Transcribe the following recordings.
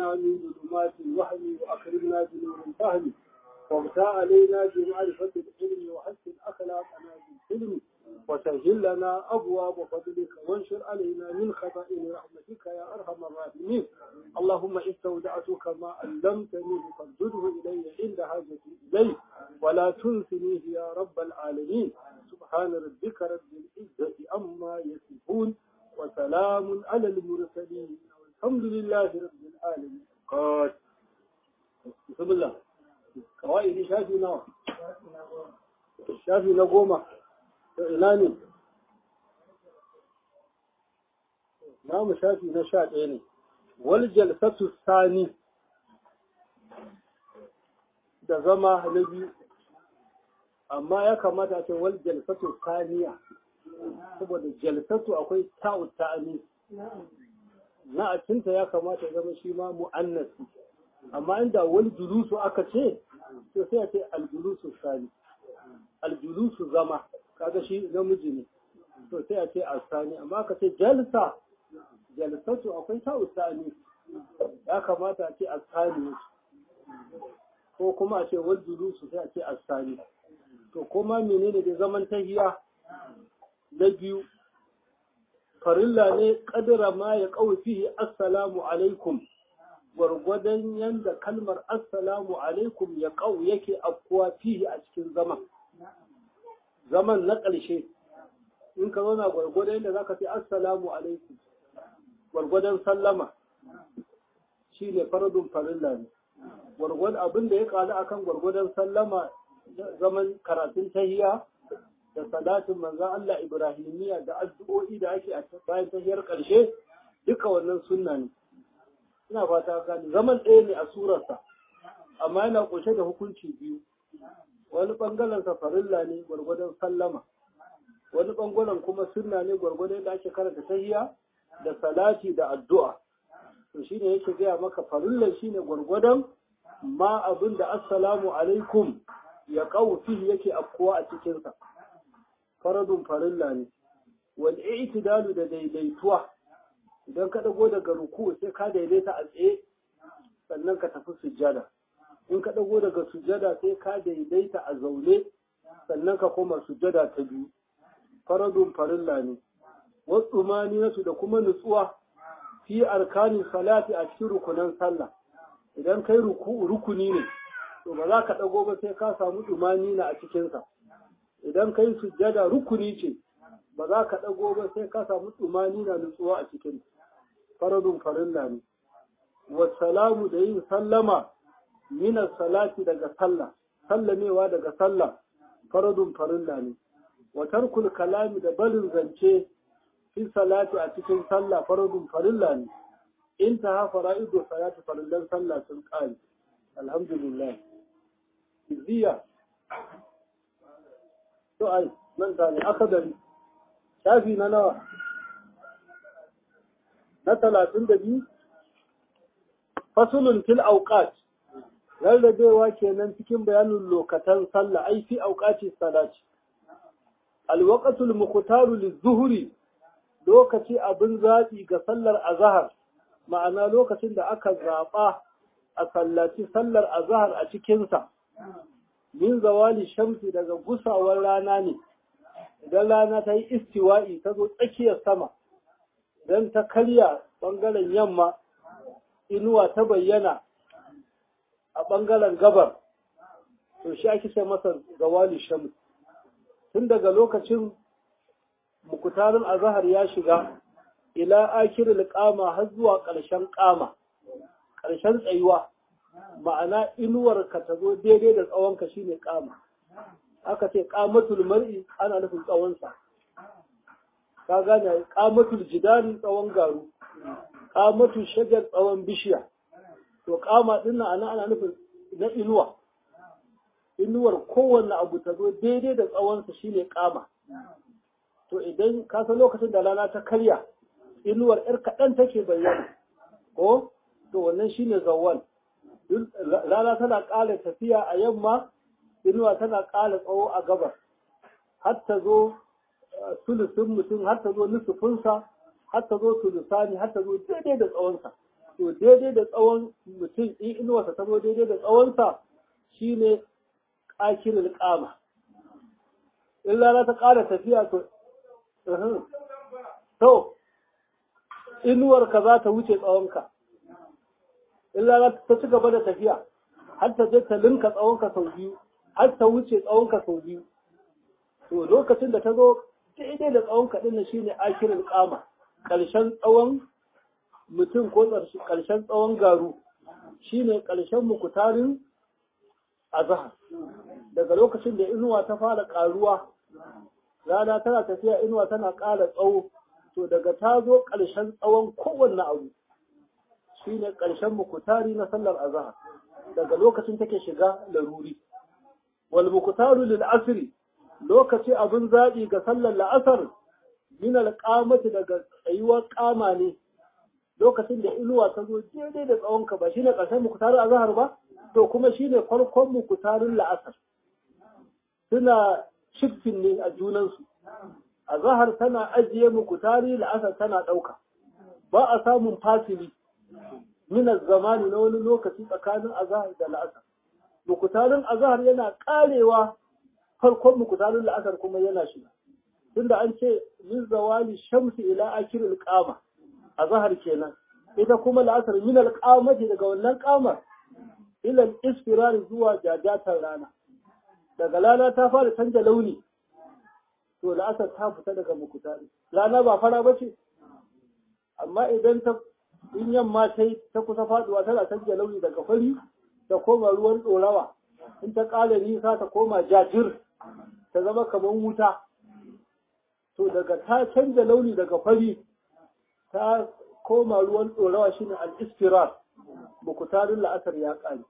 أخرجنا من ظلمات الوهم وأكرمنا بنور الفهم وابتاع علينا بمعرفة العلم وحسن أخلاقنا بالحلم وسهل لنا أبواب فضلك وانشر علينا من خزائن رحمتك يا أرحم الراحمين اللهم استودعتك ما علمتني فارجده إلي عند حاجتي إليه ولا تنسنيه يا رب العالمين سبحان ربك رب العزة أما يصفون وسلام على المرسلين والحمد لله رب العالمين قال بسم الله kawai shafi nawa shafi na goma to ina ne namu shafi na sha ɗaya ne wal jalsatu sani da zama na biyu amma ya kamata ce wal jalsatu saniya saboda jalsatu akwai ta'u ta'ani na a cinta ya kamata ya zama shi ma mu'annasi amma inda wani julusu aka ce to sai a ce aljulusu sani aljulusu zama kaga shi namiji ne to sai a ce asani amma aka ce jalsa jalsatu akwai ta usani ya kamata a ce asani ko kuma a ce wal julusu sai a ce asani to kuma menene da zaman tahiya na biyu farilla ne kadira ma ya kawo fihi assalamu alaikum gwargwadon yadda kalmar assalamu alaikum ya ƙau yake afkuwa fihi a cikin zaman zaman na ƙarshe in ka zauna gwargwadon yadda za ka fi assalamu alaikum gwargwadon sallama shi ne faradun farilla ne gwargwadon abin da ya ƙalu akan gwargwadon sallama zaman karatun tahiya da salatin manzan Allah Ibrahimiyya da addu'o'i da ake a bayan tahiyar ƙarshe duka wannan sunna ne ina fata gani zaman ɗaya ne a surarsa amma yana ƙunshe da hukunci biyu wani ɓangaren sa farilla ne gwargwadon sallama wani ɓangaren kuma sunna ne gwargwadon da ake karanta tahiya da salati da addu'a to shine yake gaya maka farillan shine gwargwadon ma abin da assalamu alaikum ya kawo fihi yake afkuwa a cikinsa faradun farilla ne wal i'tidalu da daidaituwa idan ka dago daga ruku sai ka daidaita a tsaye sannan ka tafi sujjada in ka dago daga sujjada sai ka daidaita a zaune sannan ka koma sujjada ta biyu faradun farilla ne wasu nasu da kuma nutsuwa fi arkanin salati a cikin rukunan sallah idan kai ruku rukuni ne to ba za ka dago ba sai ka samu na a cikinsa idan kai sujjada rukuni ce ba za ka dago ba sai ka samu na nutsuwa a cikinsa faradun farilla ne wasalamu da yin sallama minas salati daga sallah sallamewa daga sallah faradun farilla ne wa tarkul kalami da barin zance fi salati a cikin sallah faradun farilla ne in ta ha fara'idu salati farillan sallah sun kare alhamdulillah izziya to ai nan ta ne akadari shafi na nawa na talatin da biyu fasulun fil auqat rarrabewa kenan cikin bayanin lokatan sallah ai fi auqati salati alwaqtul muqtaru lizuhri lokaci abin zaɓi ga sallar azahar ma'ana lokacin da aka zaɓa a sallaci sallar azahar a cikinsa min zawali shamsi daga gusawar rana ne idan rana ta yi istiwa'i ta zo tsakiyar sama don ta karya ɓangaren yamma inuwa ta bayyana a ɓangaren gabar to shi ake ce masa zawali shamsi tun daga lokacin mukutarin azahar ya shiga ila akiril kama har zuwa ƙarshen kama ƙarshen tsayuwa ma'ana inuwar ka ta zo daidai da tsawonka shine kama aka ce kamatul mar'i ana nufin tsawonsa ka gane kamatul jidari tsawon garu kamatul shajar tsawon bishiya to kama din nan ana nufin na inuwa inuwar kowanne abu ta zo daidai da tsawonsa shine kama to idan ka san lokacin da rana ta karya inuwar yar kaɗan take bayyana ko to wannan shine zawwal rana tana ƙara tafiya a yamma inuwa tana ƙara tsawo a gabas har ta zo sulusun mutum har ta zo nusufinsa har ta zo sulusani har ta zo daidai da tsawonsa to daidai da tsawon mutum in inuwarsa ta zo daidai da tsawonsa shine ƙakirin ƙama in rana ta ƙara tafiya to to inuwarka za ta wuce tsawonka in rana ta ci gaba da tafiya har ta je ta linka tsawonka sau biyu har ta wuce tsawonka sau biyu to lokacin da ta zo daidai da tsawonka ɗin na shine akirin ƙama ƙarshen tsawon mutum ko ƙarshen tsawon garu shine ƙarshen mukutarin azahar daga lokacin da inuwa ta fara ƙaruwa rana tana tafiya inuwa tana ƙara tsawo to daga ta zo ƙarshen tsawon kowanne abu shine ƙarshen mukutari na sallar azahar daga lokacin take shiga laruri wal mukutaru lil asri lokaci abin zaɓi ga sallar la'asar min alƙamati daga tsayuwar ƙama ne lokacin da inuwa ta zo daidai da tsawonka ba shine ƙarshen mukutarin azahar ba to kuma shine farkon mukutarin la'asar suna shiftin ne a junansu azahar tana ajiye mukutari la'asar tana ɗauka ba a samun fasili min zamani na wani lokaci tsakanin azahar da la'asar mukutarin azahar yana ƙarewa farkon mukutarin la'asar kuma yana shiga tunda an ce min zawali shamsi ila akiril qama azhar kenan ita kuma la'asar min alqamati daga wannan qamar ila isfirar zuwa jajatar rana daga rana ta fara canja launi to la'asar ta fita daga mukutari rana ba fara bace amma idan ta in yamma ta ta kusa faduwa tana canja launi daga fari ta koma ruwan dorawa in ta ƙara nisa ta koma jajir ta zama kamar wuta to daga ta canza launi daga fari ta koma ruwan ɗorawa shine al-istirar bukutarin la'asar ya ƙare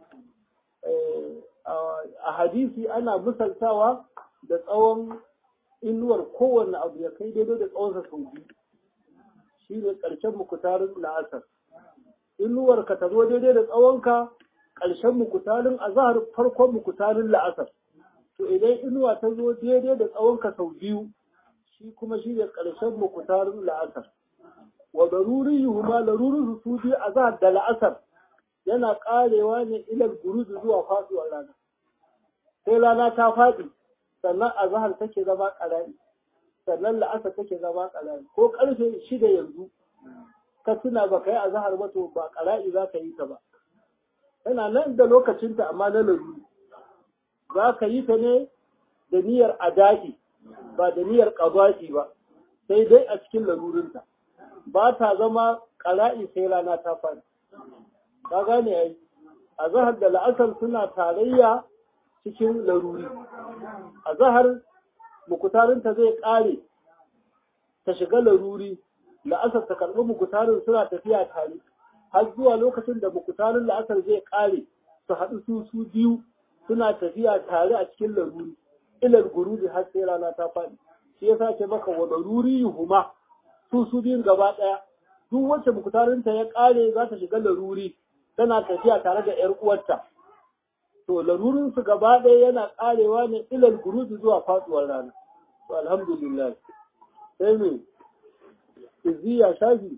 a hadisi ana misaltawa da tsawon inuwar kowanne abu ya kai daidai da tsawonsa sau biyu shine ƙarshen mukutarin la'asar inuwar ka ta zo daidai da tsawonka ƙarshen mukutarin azahar farkon mukutarin la'asar to idan inuwa ta zo daidai da tsawonka sau biyu shi kuma shi ne ƙarshen mukutarin la'asar wa daruri yuhuma larurin su biyu a zahar da la'asar yana ƙarewa ne ilal guruji zuwa faɗuwar rana sai rana ta faɗi sannan a zahar take zama ƙarari sannan la'asar take zama ƙarari ko ƙarfe shida yanzu ka tuna ba ka yi a zahar ba to ba ƙarari za ka yi ta ba tana nan da lokacinta amma na laruri za ka yi ta ne da niyyar adaki ba da niyyar ƙaba'i ba sai dai a cikin larurinta ba ta zama ƙara'i sai rana ta fara ka gane ai a zahar da la'asar suna tarayya cikin laruri a zahar mukutarinta zai ƙare ta shiga laruri la'asar ta karɓi mukutarin suna tafiya tare har zuwa lokacin da mukutarin la'asar zai ƙare su haɗu su su biyu suna tafiya tare a cikin laruri ilal gurubi har sai rana ta faɗi shi yasa ce maka wa laruri huma su su biyun gaba ɗaya duk wacce mukutarinta ya ƙare za ta shiga laruri tana tafiya tare da ƴar uwarta to larurin su gaba ɗaya yana ƙarewa ne ilal gurubi zuwa faɗuwar rana to alhamdulillah sai me izziya shafi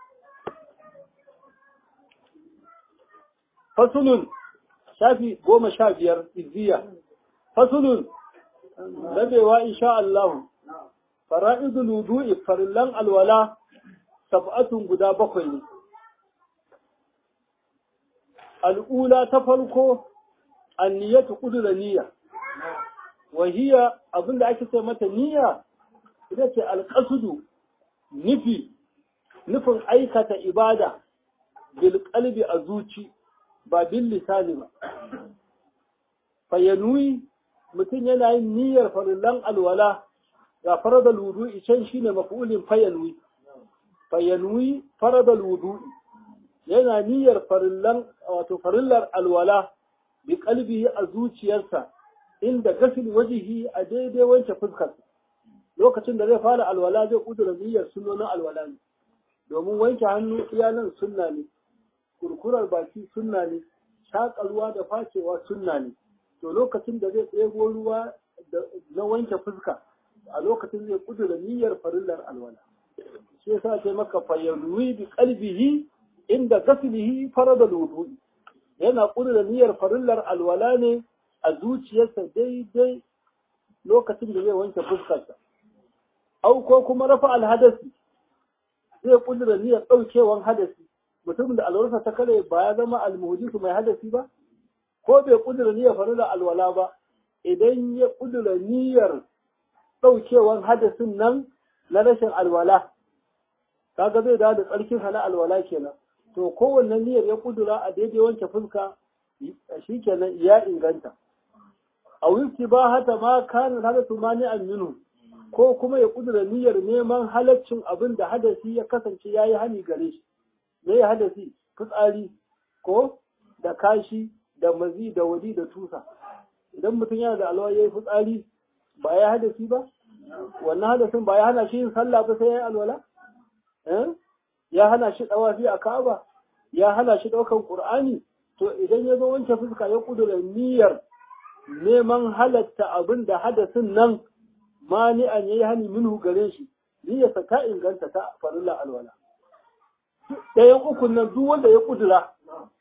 fasulun shafi goma sha biyar izziya fasulun rabewa insha Allah fara'idul wudu'i farillan alwala sab'atun guda bakwai ne al'ula ta farko anniyatu qudra niyya wa hiya abinda ake ce mata niyya ita ce alqasdu nufi nufin aikata ibada bil qalbi a zuci ba bil lisani ba fayanui mutum yana yin niyyar farillan alwala ga faradal wudu'i can shine maf'ulin fayanui fayanui faradal wudu'i yana niyyar farillan wato farillar alwala bi qalbihi a zuciyarsa inda gasil wajihi a daidai wanke fuskar lokacin da zai fara alwala zai kudura niyyar sunnonin alwala ne domin wanke hannu iyalan sunna ne kurkurar baki sunna ne shaƙa ruwa da facewa sunna ne to lokacin da zai ɗebo ruwa na wanke fuska a lokacin zai kudura niyyar farillar alwala shi yasa sai maka fayyarwi bi qalbihi inda gasilihi farada wudu'i yana kudura niyyar farillar alwala ne a zuciyarsa daidai lokacin da zai wanke fuskarsa au ko kuma rafa alhadasi zai kudura niyyar daukewan hadasi mutumin da alwarsa ta kare ba ya zama almuhdisu mai hadasi ba ko bai kudura niyyar farillar alwala ba idan ya kudura niyyar daukewan hadasin nan na rashin alwala kaga zai dawo da tsarkin hana alwala kenan to kowanne niyyar ya kudura a daidai wanke fuska shikenan ya inganta a wifti ba hata ma kana hadatu mani aminu ko kuma ya kudura niyyar neman halaccin abin da hadasi ya kasance yayi hani gare shi me ya hadasi fitsari ko da kashi da mazi da wadi da tusa idan mutum yana da alwa yayi fitsari ba ya hadasi ba wannan hadasin ba ya hana shi yin sallah ba sai ya yi alwala ya hana shi dawafi a Ka'aba ya hana shi daukan Qur'ani to idan ya zo wanke fuska ya kudura niyyar neman halatta abin da hadasin nan mani'an yayi hani minhu gare shi niyyarsa ta inganta ta farilla alwala ɗayan ukun nan duk wanda ya kudura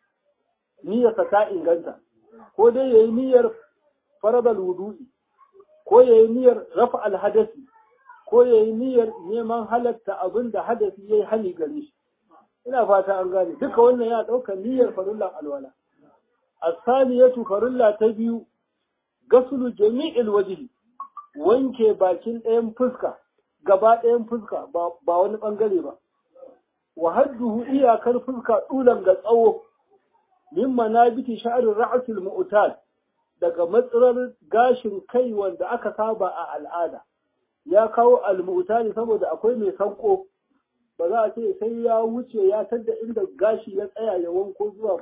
niyyarsa ta inganta ko dai yayi niyyar faradal wudu'i ko yayi niyyar rafa alhadasi ko ya yi niyyar neman halatta abin da hadasi ya yi hali gare shi ina fata an gane duka wannan ya ɗauka niyyar farullan alwala asaliyatu farulla ta biyu gasulu jami'il wajhi wanke bakin ɗayan fuska gaba ɗayan fuska ba wani ɓangare ba wa hadduhu iyakar fuska ɗulan ga tsawo min manabiti sha'arin ra'asul mu'tad daga matsirar gashin kai wanda aka saba a al'ada ya kawo almutani saboda akwai mai sanko ba za a ce sai ya wuce ya tadda inda gashi ya tsaya ya wanko zuwa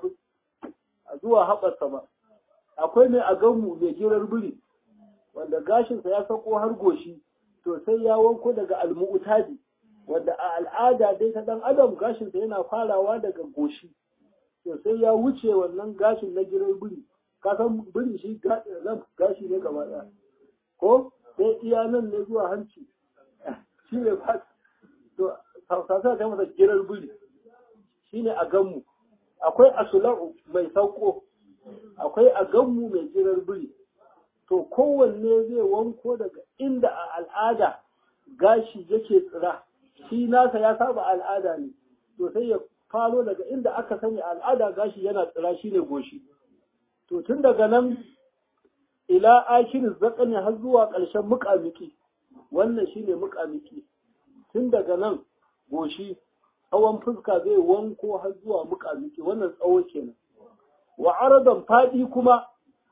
zuwa haɓarsa ba akwai mai aganmu mai girar biri wanda gashinsa ya sako har goshi to sai ya wanko daga almu'tadi wanda a al'ada dai ta dan adam gashinsa yana farawa daga goshi to sai ya wuce wannan gashin na girar biri ka san biri shi gashi ne gaba ɗaya ko sai iya nan ne zuwa hanci shi ne ba to sasa ta masa girar biri shi ne a ganmu akwai asula'u mai sauko akwai a ganmu mai girar biri to kowanne zai wanko daga inda a al'ada gashi yake tsira shi nasa ya saba al'ada ne to sai ya faro daga inda aka sani al'ada gashi yana tsira shi ne goshi to tun daga nan ila akirin zakani har zuwa ƙarshen muƙamiki wannan shine muƙamiki tun daga nan goshi tsawon fuska zai wanko har zuwa muƙamiki wannan tsawo kenan wa aradan faɗi kuma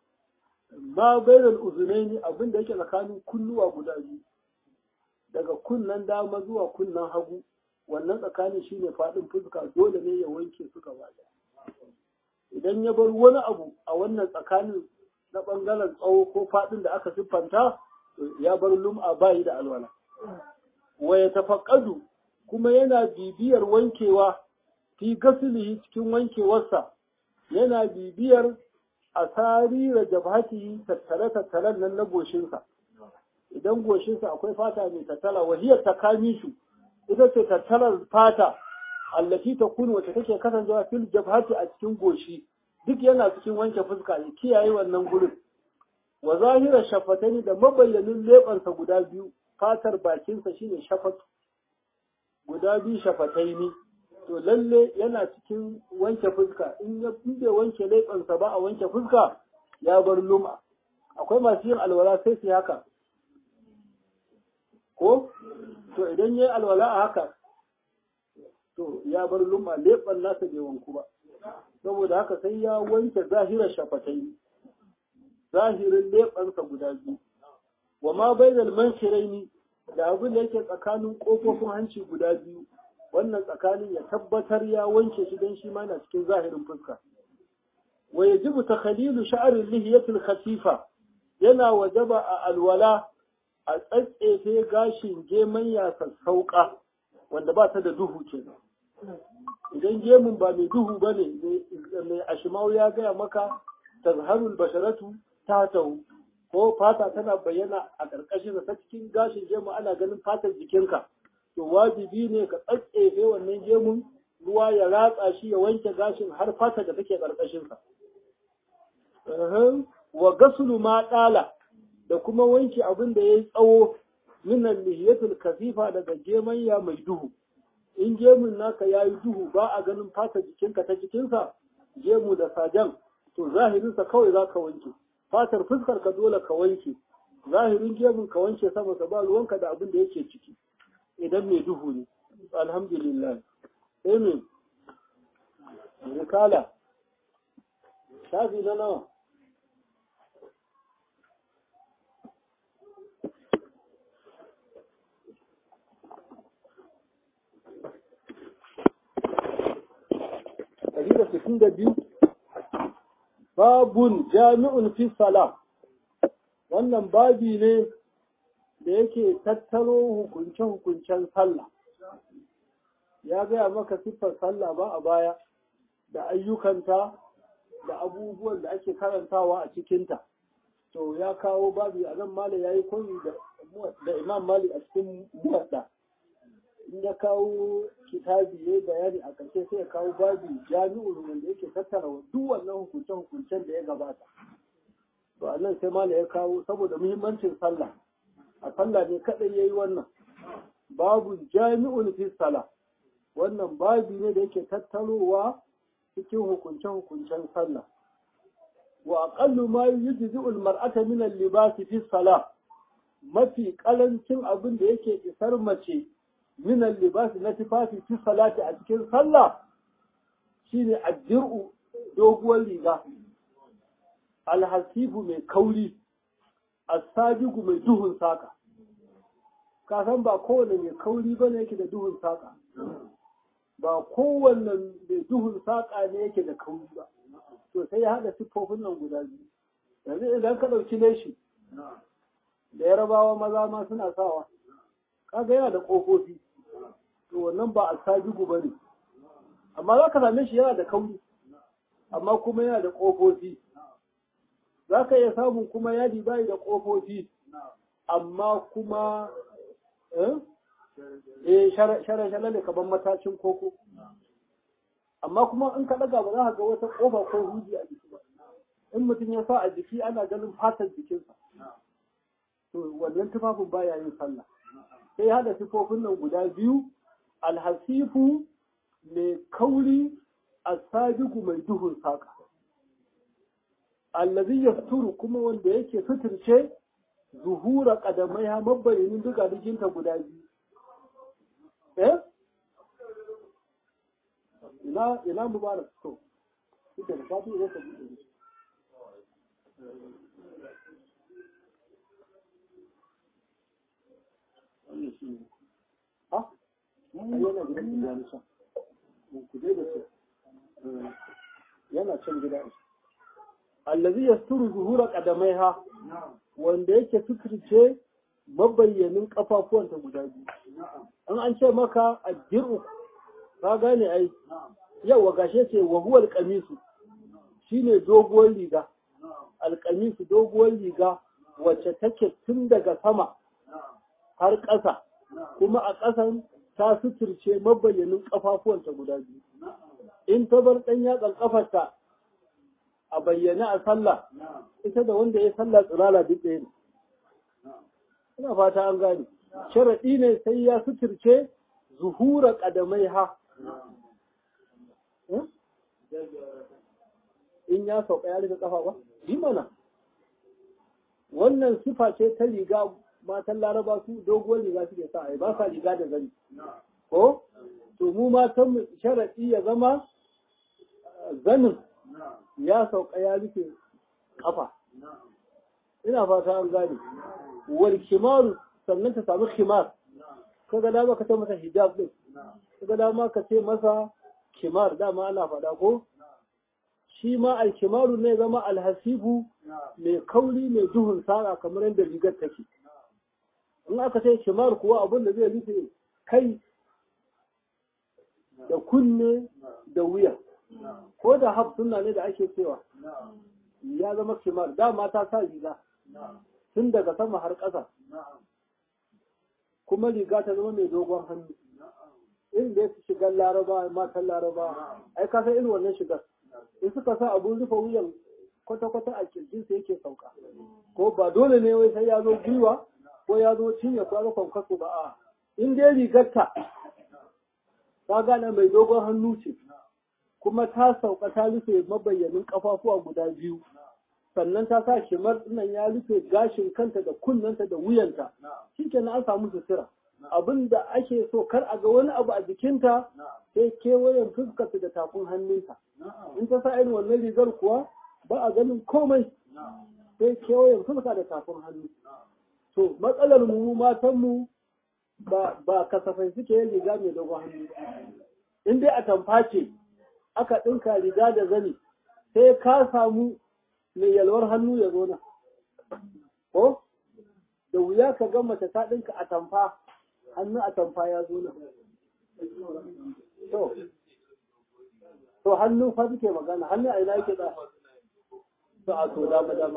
ma bainal uzunaini abin da yake tsakanin kunnuwa guda biyu daga kunnan dama zuwa kunnan hagu wannan tsakanin shine faɗin fuska dole ne ya wanke su gaba idan ya bar wani abu a wannan tsakanin na ɓangaren tsawo ko faɗin da aka siffanta ya bar lum'a bayi da alwala. Wa ya tafaƙadu kuma yana bibiyar wankewa fi gasilihi cikin wankewarsa yana bibiyar a sarira jabhatihi tattare tattaren nan na goshinsa. Idan goshinsa akwai fata mai tattala wahiyar ta kamishu ita ce tattalar fata allati ta kunu wacce take kasancewa fil jabhati a cikin goshi duk yana cikin wanke fuska ya kiyaye wannan gurin wa zahira shafatani da mabayyanin leɓansa guda biyu fatar bakinsa shine shafatu guda biyu shafataini to lalle yana cikin wanke fuska in ya bai wanke leɓansa ba a wanke fuska ya bar luma akwai masu yin alwala sai su haka ko to idan ya yi alwala a haka to ya bar luma leɓan nasa bai wanku ba saboda haka sai ya wanke zahirar shafatai zahirin leɓansa guda biyu wa ma bainal manshiraini da abin da yake tsakanin ƙofofin hanci guda biyu wannan tsakanin ya tabbatar ya wanke shi don shi ma na cikin zahirin fuska wa yajibu takhalilu sha'rin lihiyatil khatifa yana wajaba a alwala a tsatsefe gashin geman ya sassauka wanda ba ta da duhu kenan idan gemun ba mai duhu ba ne mai ashimau ya gaya maka tazharul basharatu ta tahu ko fata tana bayyana a ƙarƙashin ta cikin gashin gemu ana ganin fatar jikinka to wajibi ne ka tsatsefe wannan gemun ruwa ya ratsa shi ya wanke gashin har fata da take ƙarƙashinsa. Wa gasulu ma ɗala da kuma wanke abin da ya yi tsawo minan lihiyatul kasifa daga gemanya mai duhu. In gemun naka ya yi duhu ba a ganin fata jikinka ta jikinsa, gemu da sajan, to zahirinsa kawai za ka wanke. Fatar fuskar ka dole ka wanke. Zahirin gemun ka wanke sama ba ruwanka da abin da yake ciki. Idan mai duhu ne. Alhamdulillah. Amen. Rikala. Shafi na nawa. Ɗari da sittin da biyu. Babun jami'un fi salam. Wannan babi ne da yake tattaro hukunce-hukuncen sallah. ya gaya maka siffar sallah ba a baya da ayyukanta da abubuwan da ake karantawa a cikinta to ya kawo babi a nan mali ya yi koyi da imam mali a cikin muwadda in ya kawo kitabi ya bayani a ƙarshe sai ya kawo babi jami'ul wanda yake tattara duk wannan hukunce-hukuncen da ya gabata to a nan sai mali ya kawo saboda muhimmancin sallah a sallah ne kaɗai ya yi wannan babu jami'ul fi sallah wannan babi ne da yake tattarowa cikin hukunce-hukuncen sallah wa aqallu ma yujzi'u al-mar'ata min al-libas fi salah mafi kalancin abin da yake isar mace min al-libas na tufafi fi salati a cikin sallah shine addir'u doguwar riga alhasibu mai kauri asabigu mai duhun saka ka san ba kowane mai kauri bane yake da duhun saka ba kowanne mai duhun saƙa ne yake da kauri ba to sai ya haɗa siffofin nan guda biyu yanzu idan ka ɗauki leshi da yarabawa maza ma suna sawa kaga yana da ƙofofi to wannan ba a sabigu ba ne amma za ka same shi yana da kauri amma kuma yana da ƙofofi za ka iya samun kuma yadi bayi da ƙofofi amma kuma eh shara-shara ne kaban matacin koko amma kuma in ka daga ba za ka ga wata kofa ko huji a jiki ba in mutum ya sa a jiki ana ganin fatar jikinsa to wannan tufafin baya yin sallah sai hada sifofin nan guda biyu alhasifu mai kauri asabigu mai duhun saka allazi yasturu kuma wanda yake suturce zuhura kadamai ha mabbayin duka dikinta guda biyu eh ina ina mubarak to kike da fatu ne ka bude ha yana gidan da yana can ku dai da su yana can gida allazi yasturu zuhura qadamaiha wanda yake suturce mabayyanin kafafuwanta guda biyu an an ce maka addiru ka gane ai yau gashe ce wa huwa alqamisu shine doguwar riga alqamisu doguwar riga wacce take tun daga sama har ƙasa kuma a ƙasan ta suturce mabayyanin kafafuwanta guda biyu in ta bar ɗan yatsan kafarta a bayyane a sallah ita da wanda ya sallah tsirala duk ɗaya ne ina fata an gane sharaɗi ne sai ya suturce zuhura ƙadamai ha in ya sauka ya rufe ƙafa ba yi mana wannan sifa ce ta riga matan laraba su doguwar riga suke sa ai ba sa riga da zani ko to mu matan mu sharaɗi ya zama zanin ya sauka ya rufe ƙafa ina fata an gane wal kimaru sannan ta samu kimar kaga dama ka ce masa hijab din kaga dama ka ce masa kimar dama ana faɗa ko shi ma alkimaru ne zama alhasibu mai kauri mai duhun sara kamar yadda rigar take in aka ce kimar kuwa abin da zai rufe kai da kunne da wuya ko da haf sunna ne da ake cewa ya zama kimar dama ta sa riga tun daga sama har ƙasa kuma riga ta zama mai dogon hannu irin da ya shigar laraba matan laraba ai ka san irin wannan shigar in suka sa abun rufe wuyan kwata-kwata a kirjinsa yake sauka ko ba dole ne wai sai ya zo gwiwa ko ya zo cinye ko ya zo kwankwaso ba a in dai rigarta ta gane mai dogon hannu ce kuma ta sauka ta rufe mabayyanin kafafuwa guda biyu sannan ta sa shimar nan ya rufe gashin kanta da kunnanta da wuyanta shikenan an samu sutura abin da ake so kar a ga wani abu a jikinta sai kewayen fuskarta da tafin hannunta in ta sa irin wannan rigar kuwa ba a ganin komai sai kewayen fuska da tafin hannu to matsalar mu matan mu ba ba kasafai suke yin riga mai dogon hannu in dai a tamfa ce aka ɗinka riga da zani sai ka samu mai yalwar hannu ya zo nan ko da wuya ka ga mace ta ɗinka a tamfa hannu a tamfa ya zo nan to to hannu fa suke magana hannu a ina yake da to a to dama dama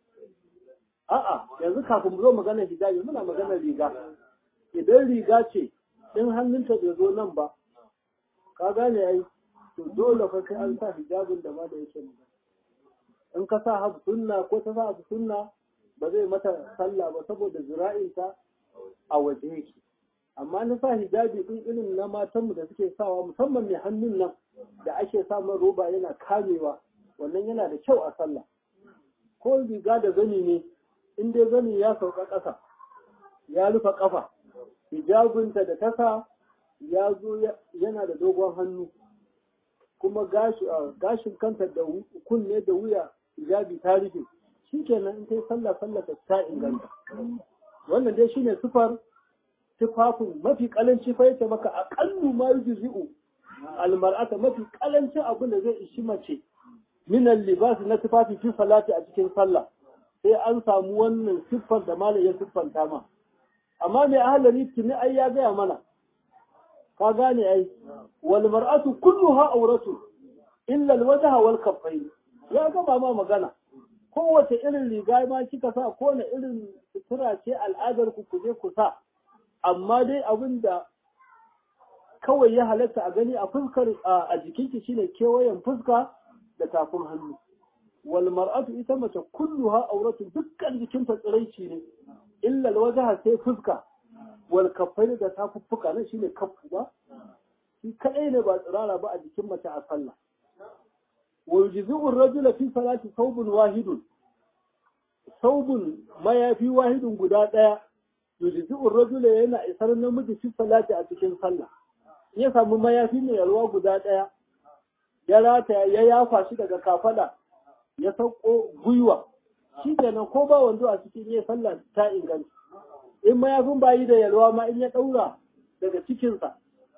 a'a yanzu kafin mu zo magana hijabi muna magana riga idan riga ce in hannunta bai zo nan ba ka gane ai to dole fa sai an sa hijabin da ma da yake magana in ka sa habu sunna ko ta sa habu sunna ba zai mata sallah ba saboda zira'inta a waje yake amma na sa hijabi din irin na matanmu da suke sawa musamman mai hannun nan da ake samun roba yana kamewa wannan yana da kyau a sallah ko riga da zani ne in dai zani ya sauka ƙasa ya rufe ƙafa hijabinta da tasa ya zo yana da dogon hannu kuma gashin kanta da kunne da wuya hijabi ta rufe shi kenan in ta yi sallah sallah ta inganta wannan dai shine sufar tufafin mafi kalanci fa yace maka aqallu ma yujzi'u almar'ata mafi kalanci abin da zai ishi mace min libas na tufafi fi salati a cikin sallah sai an samu wannan siffar da malam ya siffanta ma amma mai ahalari tuni ai ya gaya mana ka gane ai wal mar'atu kulluha awratu illa alwajha wal kaffayn ya gaba ma magana kowace irin riga ma kika sa ko na irin sutura ce al'adar ku kuje ku sa amma dai abin da kawai ya halatta a gani a fuskar a jikinki shine kewayen fuska da tafin hannu wal mar'atu ita mace kulluha auratu dukkan jikinta tsiraici ne illa alwajha sai fuska wal kaffain da tafuffuka nan shine kaffu ba shi kadai ne ba tsirara ba a jikin mace a sallah wa yujzi'u ar-rajula fi salati thawbun wahidun thawbun mayafi wahidun guda daya yujzi'u ar-rajula yana isar namiji fi salati a cikin sallah ya samu mayafi mai yalwa guda daya ya rata ya yafa shi daga kafada ya sauko gwiwa shi kenan ko ba wando a cikin yin sallah ta inganta in mayafin bayi da yalwa ma in ya daura daga cikinsa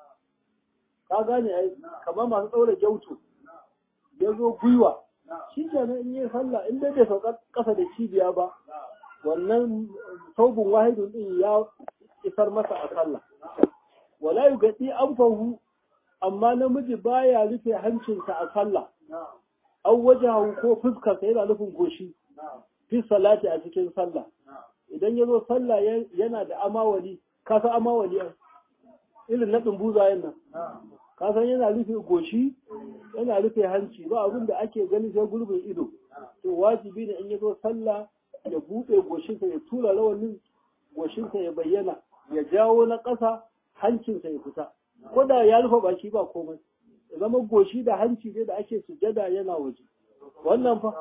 ka gane ai kamar masu daura gyautu ya zo gwiwa shi kenan in yi sallah in dai bai sauka kasa da cibiya ba wannan saubin wahidun din ya isar masa a sallah wala yugadi anfahu amma namiji baya rufe hancinsa a sallah an wajahu ko fuskarsa yana nufin goshi fi salati a cikin sallah idan ya zo sallah yana da amawali ka san amawali irin na dumbuzayen nan ka san yana rufe goshi yana rufe hanci ba abin da ake gani sai gurbin ido to wajibi ne in ya zo sallah ya buɗe goshinsa ya tura rawanin goshinsa ya bayyana ya jawo na ƙasa hancinsa ya fita ko da ya rufe baki ba komai ya zama goshi da hanci ne da ake sujada yana waje wannan fa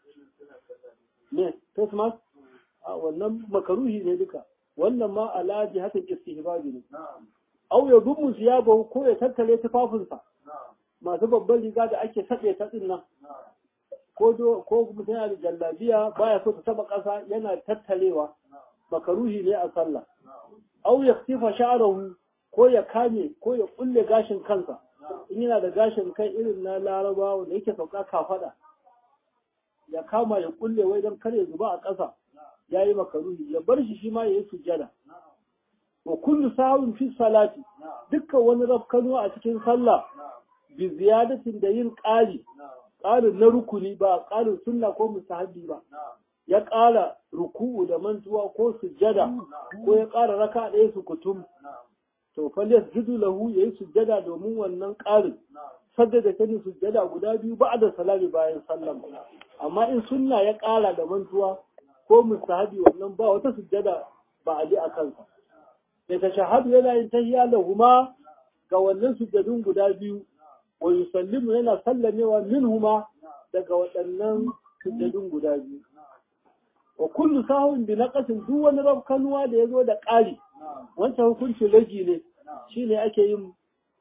ne face mask a wannan makaruhi ne duka wannan ma ala jihatin istihbabi ne au ya dumu siyabahu ko ya tattale tufafinsa masu babban riga da ake saɗe ta din nan ko do ko mutum yana da jallabiya baya so ta taba ƙasa yana tattalewa makaruhi ne a sallah au ya sifa sha'arahu ko ya kame ko ya kulle gashin kansa in yana da gashin kai irin na larabawa da yake sauka kafada ya kama ya kulle wai don kare zuba a ƙasa ya yi makaruhi ya bar shi shi ma ya yi sujjada wa kullu sahun fi salati dukkan wani rafkanu a cikin sallah bi ziyadatin da yin ƙari ƙarin na rukuni ba ƙarin sunna ko musahabi ba ya ƙara ruku'u da mantuwa ko sujjada ko ya ƙara raka ɗaya su kutum to fal yasjudu lahu yayi sujjada domin wannan ƙarin sajjada ta sujjada guda biyu ba'da salami bayan sallama amma in sunna ya ƙara da mantuwa ko mustahabi wannan ba wata sujjada ba a ji a kansa ya tashahadu yana yin tahiyya lahuma ga wannan sujjadun guda biyu wa yusallimu yana sallamewa minhuma daga waɗannan sujjadun guda biyu wa kullu sahun bi naqasin duk wani rafkanuwa da yazo da ƙari wancan hukuncin ragi ne shine ake yin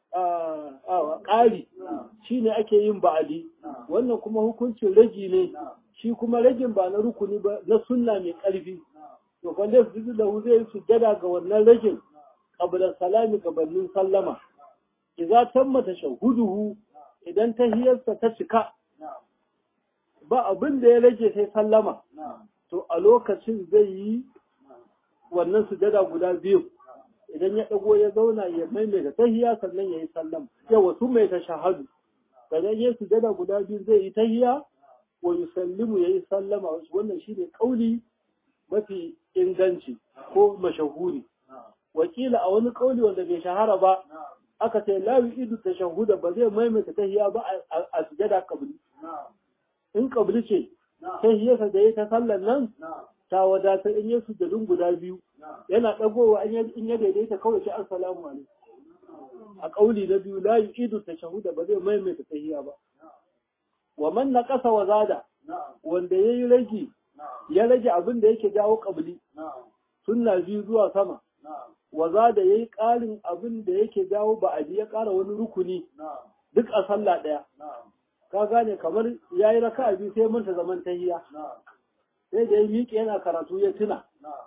ƙari shine ake yin ba'adi wannan kuma hukuncin ragi ne shi kuma ragin ba na rukuni ba na sunna mai ƙarfi to wanda su da hu zai sujjada ga wannan ragin qabla salami gabanin sallama idza tamma tashahhuduhu idan tahiyarsa ta cika ba abin da ya rage sai sallama to a lokacin zai yi wannan sujada guda biyu idan ya dago ya zauna ya maimaita tahiya sannan ya yi sallama yawa su mai ta shahadu sannan ya sujada guda biyu zai yi tahiya wa yusallimu ya yi sallama wannan shine kauli mafi inganci ko mashahuri wakila a wani kauli wanda bai shahara ba aka ce la yu'idu tashahuda ba zai maimaita tahiya ba a sujada kabli in kabli ce tahiyarsa da ya ta sallan nan ta wadatar in yi sujadun guda biyu yana dagowa in ya daidaita kawai ce assalamu alaikum a kauli na biyu la yu'idu tashahuda ba zai maimaita tahiya ba wa man naqasa wa zada wanda yayi rage ya rage abin da yake jawo kabli sunna biyu zuwa sama waza da ya yi ƙarin abin da yake jawo ba a ya ƙara wani rukuni duk a sallah ɗaya. Ka gane kamar ya yi raka biyu sai manta zaman tahiya. Sai da ya miƙe yana karatu ya tuna.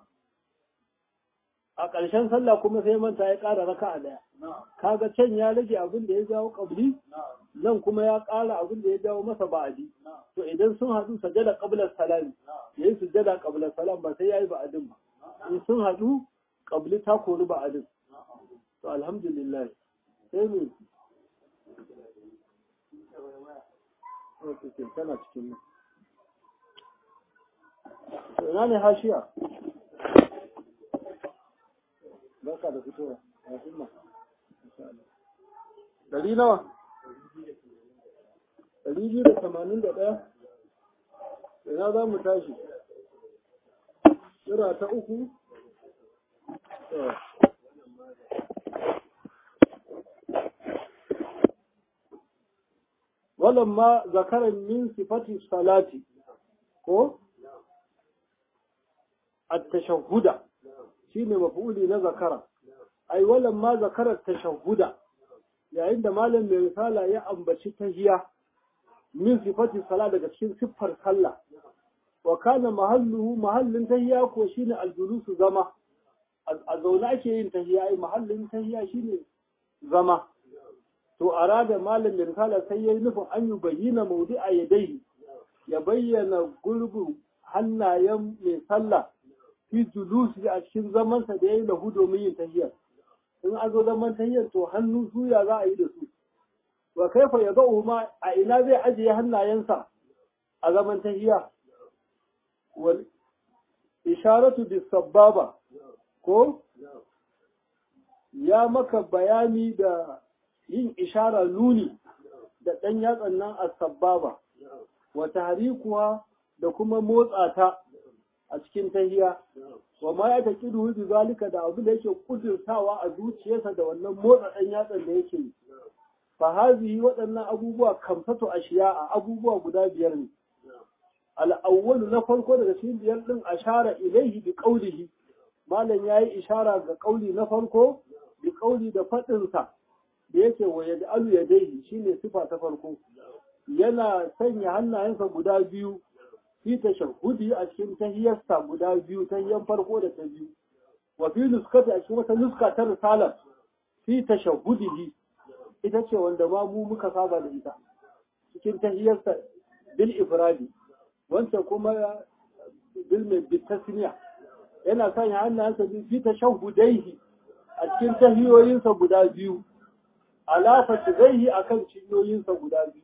A ƙarshen sallah kuma sai manta ya ƙara raka a ɗaya. Kaga can ya rage abin da ya jawo ƙabli, nan kuma ya ƙara abin da ya jawo masa ba'adi. To idan sun haɗu sajada ƙablar salami, ya yi sujada ƙablar salam ba sai ya yi ba'adin ba. In sun haɗu ƙabli ta kori ba adin to alhamdulillah sai ne tana cikin nan to ina ne hashiya barka da fitowa a himma ɗari nawa ɗari biyu da tamanin da ɗaya ina za mu tashi Sura ta uku ولما ذكر من صفة الصلاة ko التشهد shine mafuli na zakara ai walan ma zakara tashahhuda yayin da malam mai risala ya ambaci tahiya min sifati sala daga cikin siffar sallah wa kana mahalluhu mahallin tahiya ko shine aljulusu zama a zaune ake yin tahiya ai mahallin tahiya shine zama to arada malam mai risala sai yayi nufin an yi bayyana maudu'a yadai ya bayyana gurbin hannayen mai sallah fi julusi a cikin zamansa da ya yi lahu domin yin tahiyar in an zo zaman tahiyar to hannu suya za a yi da su wa kaifa ya ga ma a ina zai ajiye hannayensa a zaman tahiya wal isharatu bis sababa ko ya maka bayani da yin ishara nuni da ɗan yatsan nan a sababa wa tahrikuwa da kuma motsa ta a cikin tahiya wa ma ya taqidu bi zalika da abu da yake kudurtawa a zuciyarsa da wannan motsa dan yatsan da yake fa hazihi waɗannan abubuwa kamsatu ashiya a abubuwa guda biyar ne al-awwalu na farko daga cikin biyar din ashara ilaihi bi qawlihi malam yayi ishara ga kauli na farko bi qawli da fadin sa da yake wa yad'alu yadayhi shine sifa ta farko yana sanya hannayensa guda biyu fi tashahhudi a cikin tahiyarsa guda biyu tahiyan farko da ta biyu wa fi nuskati a cikin wata nuska ta risala fi tashahhudihi ita ce wanda ma mu muka saba da ita cikin tahiyarsa bil ifradi wancan kuma bil mai bitasniya yana sanya hannayensa biyu fi tashahhudaihi a cikin tahiyoyinsa guda biyu ala fatizaihi akan cinyoyinsa guda biyu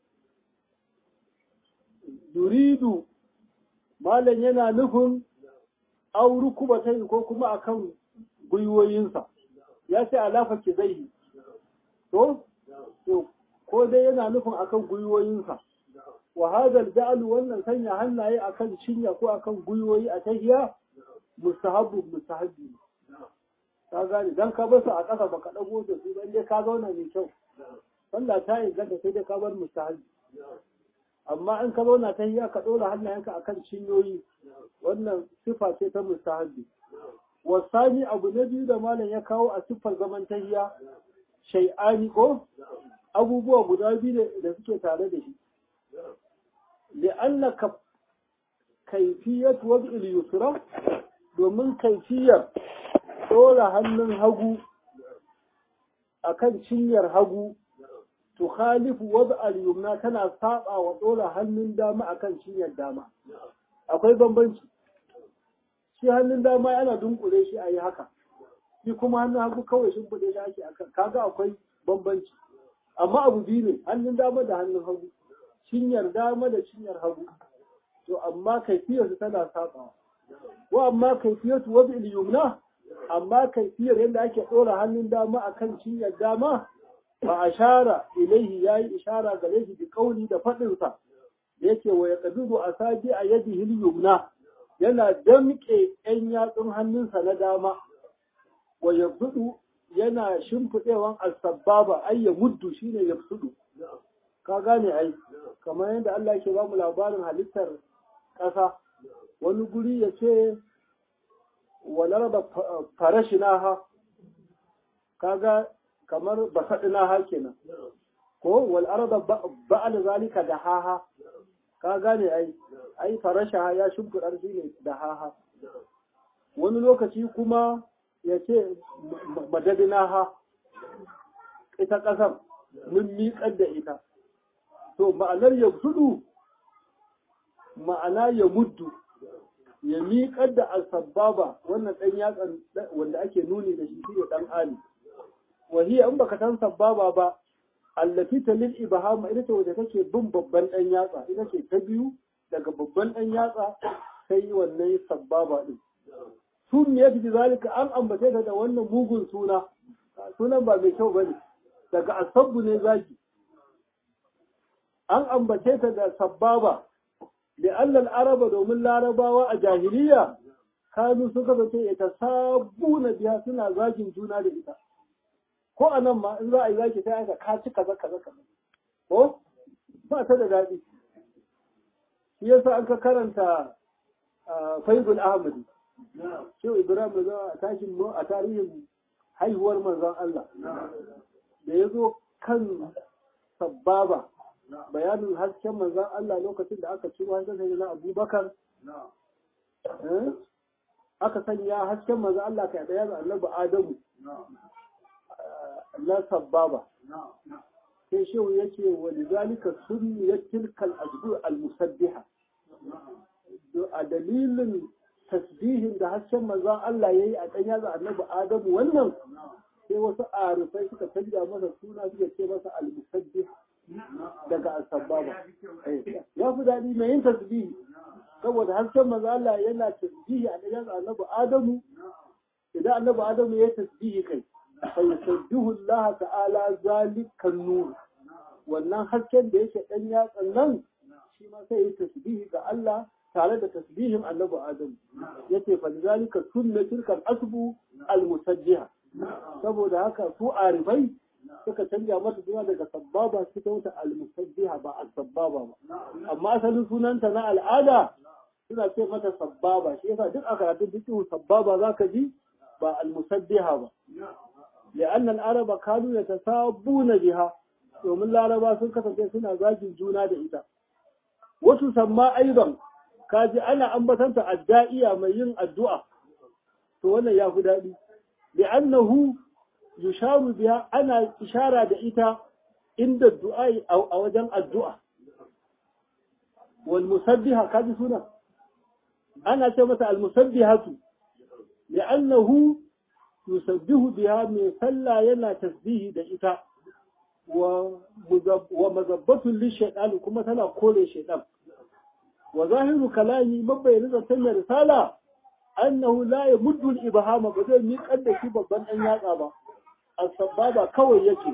yuridu malam yana nufin auru kuma ta ko kuma akan gwiwoyinsa ya ce alafa ki zai to to ko dai yana nufin akan gwiwoyinsa wa hadal ja'alu wannan sanya hannaye akan cinya ko akan gwiwoyi a tahiya mustahabbu mustahabbi ka gane dan ka bar su a ƙasa baka dago da su dan dai ka zauna mai kyau sallah ta inganta sai dai ka bar mustahabbi amma in ka zauna tahiya ka dora hannayenka akan cinyoyi wannan sifa ce ta mustahabbi wasani abu na biyu da malam ya kawo a siffar zaman tahiya shay'ani ko abubuwa guda biyu da suke tare da shi li'anna kaifiyat wad'il yusra domin kaifiyar ɗora hannun hagu akan cinyar hagu tukhalifu wad'al yumna tana saba wa ɗora hannun dama akan cinyar dama akwai bambanci shi hannun dama yana dunkule shi a yi haka shi kuma hannun hagu kawai shimfiɗe shi ake akan kaga akwai bambanci amma abu biyu ne hannun dama da hannun hagu cinyar dama da cinyar hagu to amma kaifiyarsu tana sabawa wa amma kaifiyatu wad'il yumna amma kaifiyar yadda ake ɗora hannun dama akan cinyar dama ba ashara ilaihi yayi ishara ga laifi bi kauli da faɗinsa yake wa ya qabidu asabi a yadihi yumna yana damƙe ‘yan yatsun hannunsa na dama, wa ya yana shimfiɗewan alsababa ai ya muddu shi ne ya Ka gane ai, kamar yadda Allah ke ba mu labarin halittar ƙasa, wani guri ya ce, walar da farashi naha, kaga kamar basaɗi naha kenan, ko wal'ar da ba'al zalika da haha, ka gane ai. ai farasha ya shimfiɗar shi ne da haha wani lokaci kuma ya ce madadina ha ita ƙasar mun miƙar da ita to ma'anar ya sudu ma'ana ya muddu ya miƙar da alsababa wannan ɗan yatsan wanda ake nuni da shi shi ɗan ali wahiya in baka san sababa ba allati talil ibhama ita ce wadda take bin babban ɗan yatsa ita ce ta biyu daga babban ɗan yatsa sai wannan sabbaba ɗin. Sun ya fi zalika an ambace ta da wannan mugun suna, sunan ba mai kyau ba ne, daga asabbu ne zaki. An ambace ta da sabbaba, da allal araba domin larabawa a jahiliya, kanu suka zace ita sabu na biya suna zagin juna da ita. Ko a nan ma in za a yi zaki sai aka kaci kaza kaza kaza. Ko? Ba ta da daɗi. shi yasa an ka karanta faibul ahmadi shi ibrahim da a tashin a tarihin haihuwar manzon Allah da ya zo kan sababa bayanin hasken manzon Allah lokacin da aka ciro hasken sai na abubakar aka sanya hasken manzon Allah kai daya da annabi adamu na sababa sai shehu yake wa lidhalika sunniyat tilkal ajbu al musabbiha a dalilin tasbihin da hasken manzon Allah yayi a dan yaza annabi Adamu wannan sai wasu arifai suka canja masa suna suka ce masa al musabbih daga asbaba ya fi daɗi mai yin tasbihi saboda hasken manzon Allah yana tasbihi a dan yaza annabi Adamu idan annabi Adamu ya tasbihi kai فيسبه الله تعالى ذلك النور wannan hasken da yake dan yatsan nan shi ma sai yi tasbihi ga Allah tare da tasbihin annabi Adam yace fa zalika sunnatul kal asbu al musajjiha saboda haka su arifai suka canja mata suna daga sabbaba suka wuta al musajjiha ba al sabbaba ba amma asalin sunanta na al'ada suna ce mata sabbaba shi yasa duk a karatun duk sabbaba zaka ji ba al musajjiha ba لأن العرب كانوا يتسابون biha domin laraba sun kasance suna zagin juna da ita wasu samma aiban kaji ana ambatanta adda'iya mai yin addu'a to wannan ya fi daɗi li'annahu yusharu biha ana ishara da ita inda du'a a wajen addu'a wal musabbiha kaji suna ana ce mata al musabbihatu li'annahu yusabbihu biha mai sallah yana tasbihi da ita wa mazabbatun lishaitan kuma tana kore shaitan wa zahiru kalami mabayyin zaton mai risala annahu la yamuddu al-ibhama ba zai miƙar da shi babban dan yatsa ba as-sababa kawai yake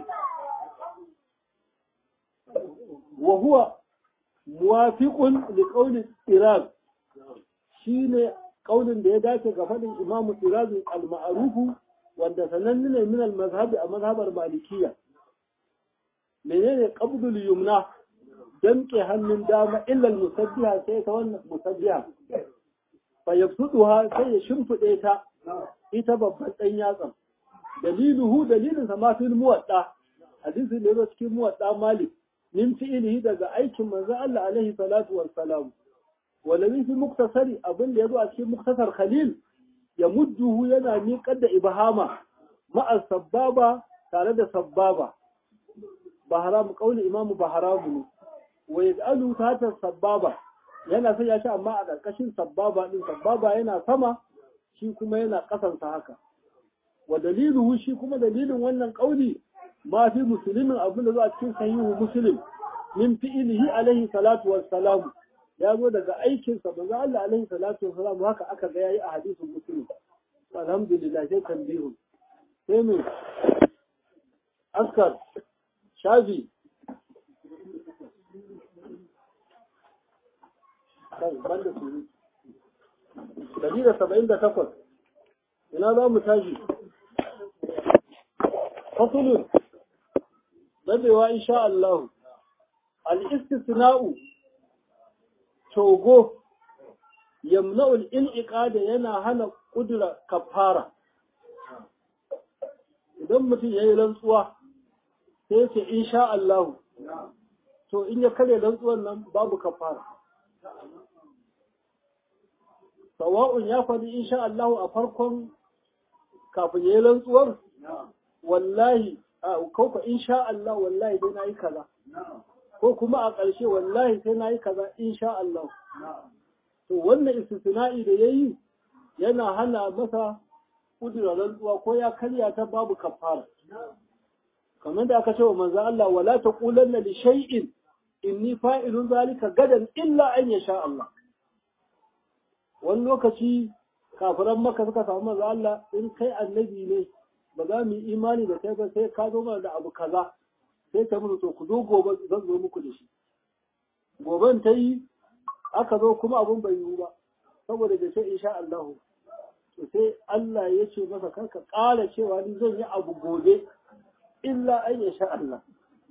wa huwa muwafiqun li qawli iraq shine kaulin da ya dace ga fadin imam iraq al-ma'ruf wanda sananne ne min al-mazhab a mazhabar malikiyya menene qabdul yumna damke hannun dama illa al-musabbiha sai ta wannan musabbiha fa yabsuduha sai ya shimfide ta ita babban dan yatsan daliluhu dalilin sa ma fil muwadda hadisi ne zo cikin muwadda malik min fi'ilihi daga aikin manzo Allah alaihi salatu wassalam walawi fi muktasari abin da yazo a cikin muktasar khalil ya mudduhu yana miƙar da ibhama ma'a sababa tare da sababa baharam qauli imam baharam ne wa yaj'alu tata sababa yana sai ya shi amma a ƙarƙashin sababa din sababa yana sama shi kuma yana ƙasansa haka wa daliluhu shi kuma dalilin wannan ƙauli ma fi musulmin abin da zo a cikin sahihu muslim min fi'ilihi alaihi salatu wassalam ya zo daga aikinsa manzo Allah alaihi salatu wassalam haka aka ga yayi a hadisin muslim alhamdulillah sai tambihu sai mu askar shafi kai banda su dari da saba'in da takwas ina za mu tashi fasulun dadewa insha Allah al-istisna'u togo yamna'ul in'iqada yana hana kudura kafara idan mutum yayi rantsuwa sai ce insha Allah to in ya kare rantsuwan nan babu kafara sawa'un ya faɗi insha Allah a farkon kafin yayi rantsuwar wallahi ko ka insha Allah wallahi sai nayi kaza ko kuma a ƙarshe wallahi sai nayi kaza insha Allah to wannan istisna'i da yayi yana hana masa kudura rantsuwa ko ya karya ta babu kafara kamar da aka ce wa manzo Allah wala taqulanna li shay'in inni fa'ilun zalika gadan illa an yasha Allah wani lokaci kafiran maka suka samu manzo Allah in kai annabi ne ba za mu yi imani da kai ba sai ka zo mana da abu kaza sai ta mutu to ku zo gobe zan zo muku da shi goben ta yi aka zo kuma abun bai yiwu ba saboda da sai insha Allah to sai Allah ya ce masa karka ƙara cewa ni zan yi abu gobe illa an ya sha Allah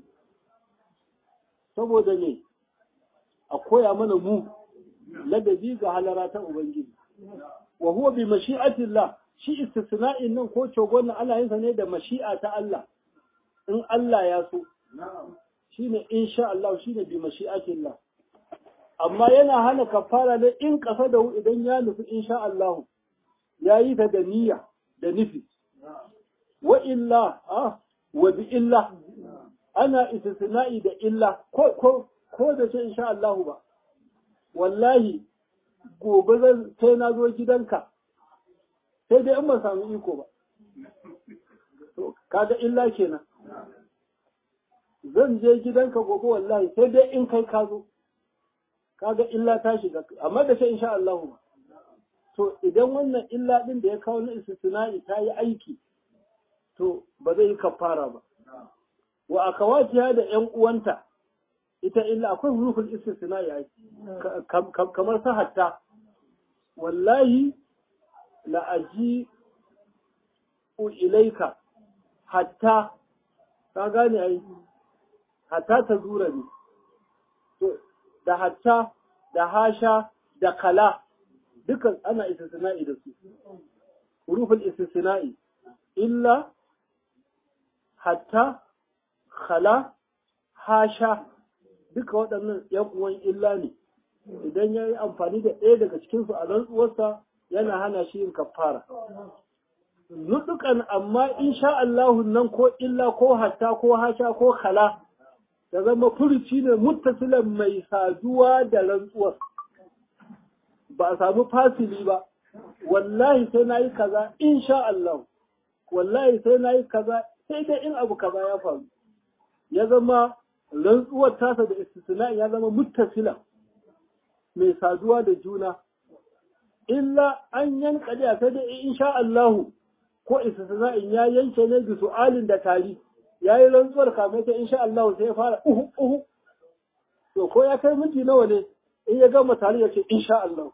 saboda ne a koya mana mu ladabi ga halara ta Ubangiji wa huwa bi mashi'atillah shi istisna'in nan ko cogon nan Allah yinsa ne da mashi'a ta Allah in Allah ya so shine insha Allah shine bi mashi'atillah amma yana hana kafara ne in kasa da idan ya nufi insha Allah ya yi ta da niyya da nufi wa illa ah wa bi illa ana istisna'i da illa ko ko ko da ce insha Allah ba wallahi gobe zan sai na zo gidanka sai dai in ba samu iko ba to kaga illa kenan zan je gidanka gobe wallahi sai dai in kai ka zo kaga illa ta shiga amma da sai insha Allah ba to idan wannan illa din da ya kawo na istisna'i ta yi aiki to ba zai yi kafara ba wa akawatiha da ƴan uwanta ita illa akwai hurufin istisna'i ai kamar sa hatta wallahi la aji ilaika hatta ka gane ai hatta ta zura ne to da hatta da hasha da kala dukan ana istisna'i da su hurufin istisna'i illa hatta khala hasha duka waɗannan ‘yan uwan illa ne idan ya yi amfani da ɗaya daga cikinsu a rantsuwarsa yana hana shi yin kafara. Nutukan amma in sha Allahun nan ko illa ko hatta ko hasha ko khala da zama furuci ne muttasilan mai saduwa da rantsuwar. Ba a samu fasili ba, wallahi sai na yi kaza in sha Allah, wallahi sai na yi kaza sai dai in abu kaza ya faru. Ya zama rantsuwar tasa da istisna ya zama muttasila mai saduwa da juna illa an yanka da sai da insha Allah ko istisna'in ya yanke ne bi su'alin da tari yayi rantsuwar kamar ta insha Allah sai ya fara uhu uhu to ko ya kai minti nawa ne in ya gama tari ya ce insha Allah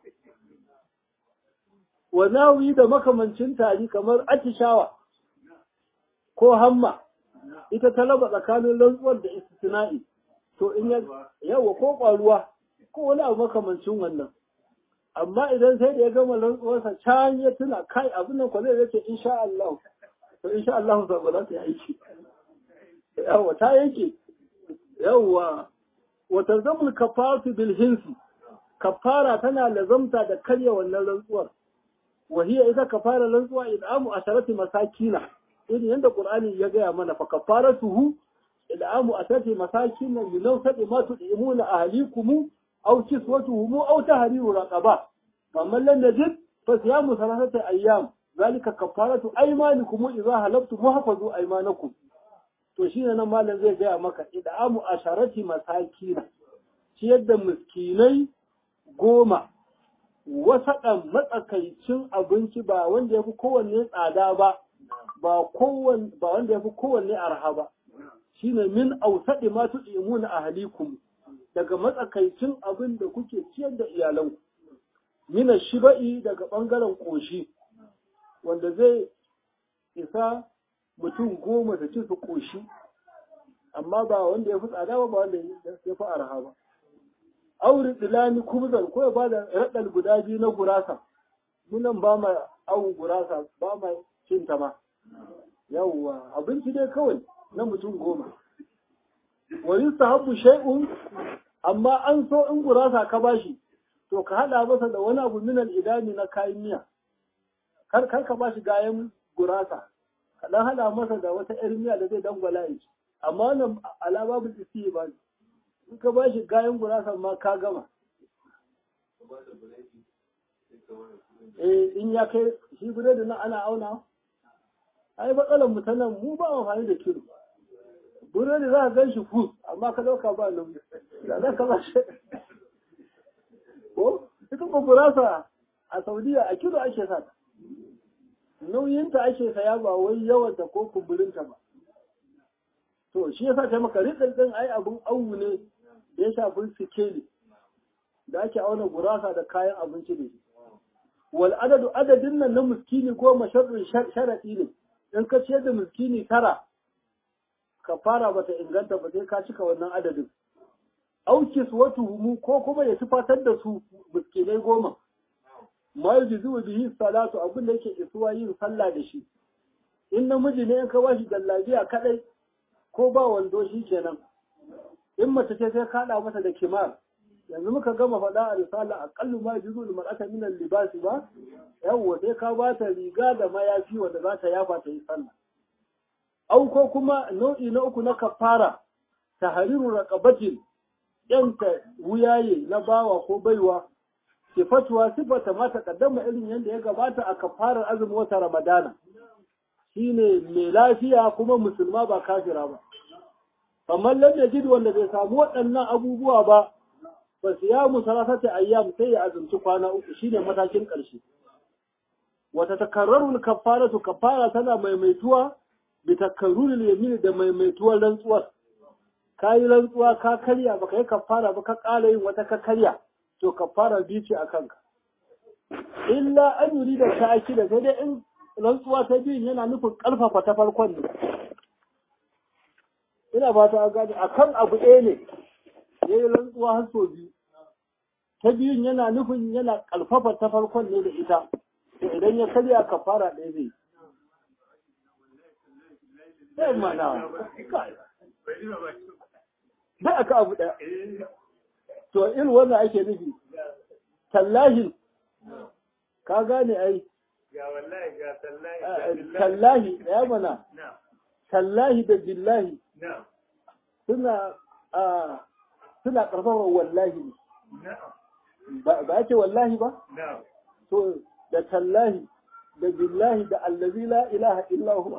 wa nawi da makamancin tari kamar atishawa ko hamma ita ta raba tsakanin rantsuwar da istisna'i to in ya yawa ko ƙwaruwa ko wani abu makamancin wannan amma idan sai da ya gama rantsuwarsa can ya tuna kai abin nan kwale zai ce insha Allah to insha Allah sa ba za ta yi aiki yawa ta yanke yawa wa tazamul kafaratu bil hinsi kafara tana lazamta da karya wannan rantsuwar wa hiya ita kafara rantsuwa id'amu asharati masakina irin yadda qur'ani ya gaya mana fa kafaratuhu id'amu asharati masakina min awsati ma tud'imuna ahlikum aw kiswatuhum aw tahriru raqaba faman lam yajid fa siyamu thalathati ayyam zalika kafaratu aymanikum idha halaftum muhafazu aymanakum to shine nan malam zai gaya maka id'amu asharati masakina ciyar da miskinai goma wasaɗan matsakaicin abinci ba wanda ya fi kowanne tsada ba ba wanda ya fi kowanne arha ba shine min ausaɗi ma tu'imuna ahlikum daga matsakaicin abin da kuke ciyar da iyalanku mina shiba'i daga ɓangaren ƙoshi wanda zai isa mutum goma da ci su ƙoshi amma ba wanda ya fi tsada ba ba wanda ya fi arha ba auri dilani kubzan ko ya bada raɗal guda biyu na gurasa munan ba ma awun gurasa ba ma cin ta ma yawwa abinci dai kawai na mutum goma wa yustahabbu shay'un amma an so in gurasa ka bashi to ka hada masa da wani abu minal idami na kayan miya kar kar ka bashi gayan gurasa ka dan hada masa da wata yar miya da zai dangwala ya ci amma wannan alababul isi ba in ka ba shi gayan gurasa ma ka gama. Eh in ya kai shi biredi nan ana auna? Ai matsalar mu nan mu ba amfani da kilo. Biredi za ka gan shi fus amma ka ɗauka ba nauyi. Da za ka ba shi. Ko? Ita ko gurasa a Saudiya a kilo ake sa Nauyinta ake saya ba wai yawanta ko kumburinta ba. To shi yasa ta maka rikin ɗin ai abun awu ne ya shafi sikeli da ake auna gurasa da kayan abinci da shi. Wal adadu adadin nan na miskini goma sharrin sharaɗi ne, in ka ciyar da miskini tara, ka fara bata inganta ba sai ka cika wannan adadin. Aukis watu humu ko kuma ya tufatar da su miskinai goma. Ma yi zuwa bihi salatu abin da yake isuwa yin sallah da shi. In namiji ne in ka bashi jallabiya kaɗai ko ba wando shi kenan. in mace ce sai kaɗa mata da kimar yanzu muka gama faɗa a risala aqallu ma juzu lil mar'ati min al-libas ba yawwa sai ka ba ta riga da mayafi wanda za ta yafa ta yi sallah au ko kuma nau'i na uku na kafara tahriru raqabatin yanta wuyaye na bawa ko baiwa sifatuwa sifata ma kaddama irin yadda ya gabata a kafarar azumin wata ramadana shine mai lafiya kuma musulma ba kafira ba kamar lam yajid wanda bai samu waɗannan abubuwa ba fa siyamu salasati ayyam sai ya azumci kwana uku shine matakin ƙarshe wata takarraru kafaratu kafara tana maimaituwa bi takarrurul yamin da maimaituwar rantsuwar kayi rantsuwa ka karya baka yi kafara ba ka ƙara yin wata ka karya to kafara biyu ce a kanka illa an yuri da ta da sai dai in rantsuwa ta biyun yana nufin ƙarfafa ta farkon ne ina ba ta gani a kan abu ɗaya ne ya yi rantsuwa har sau biyu ta biyun yana nufin yana ƙarfafa ta farkon ne da ita to idan ya karya ka fara ɗaya zai sai mana da aka abu ɗaya to irin wannan ake nufi tallahi ka gane ai tallahi ya mana tallahi da billahi suna suna ƙarfafa wallahi ba ake wallahi ba to da tallahi da billahi da allazi la ilaha illa huwa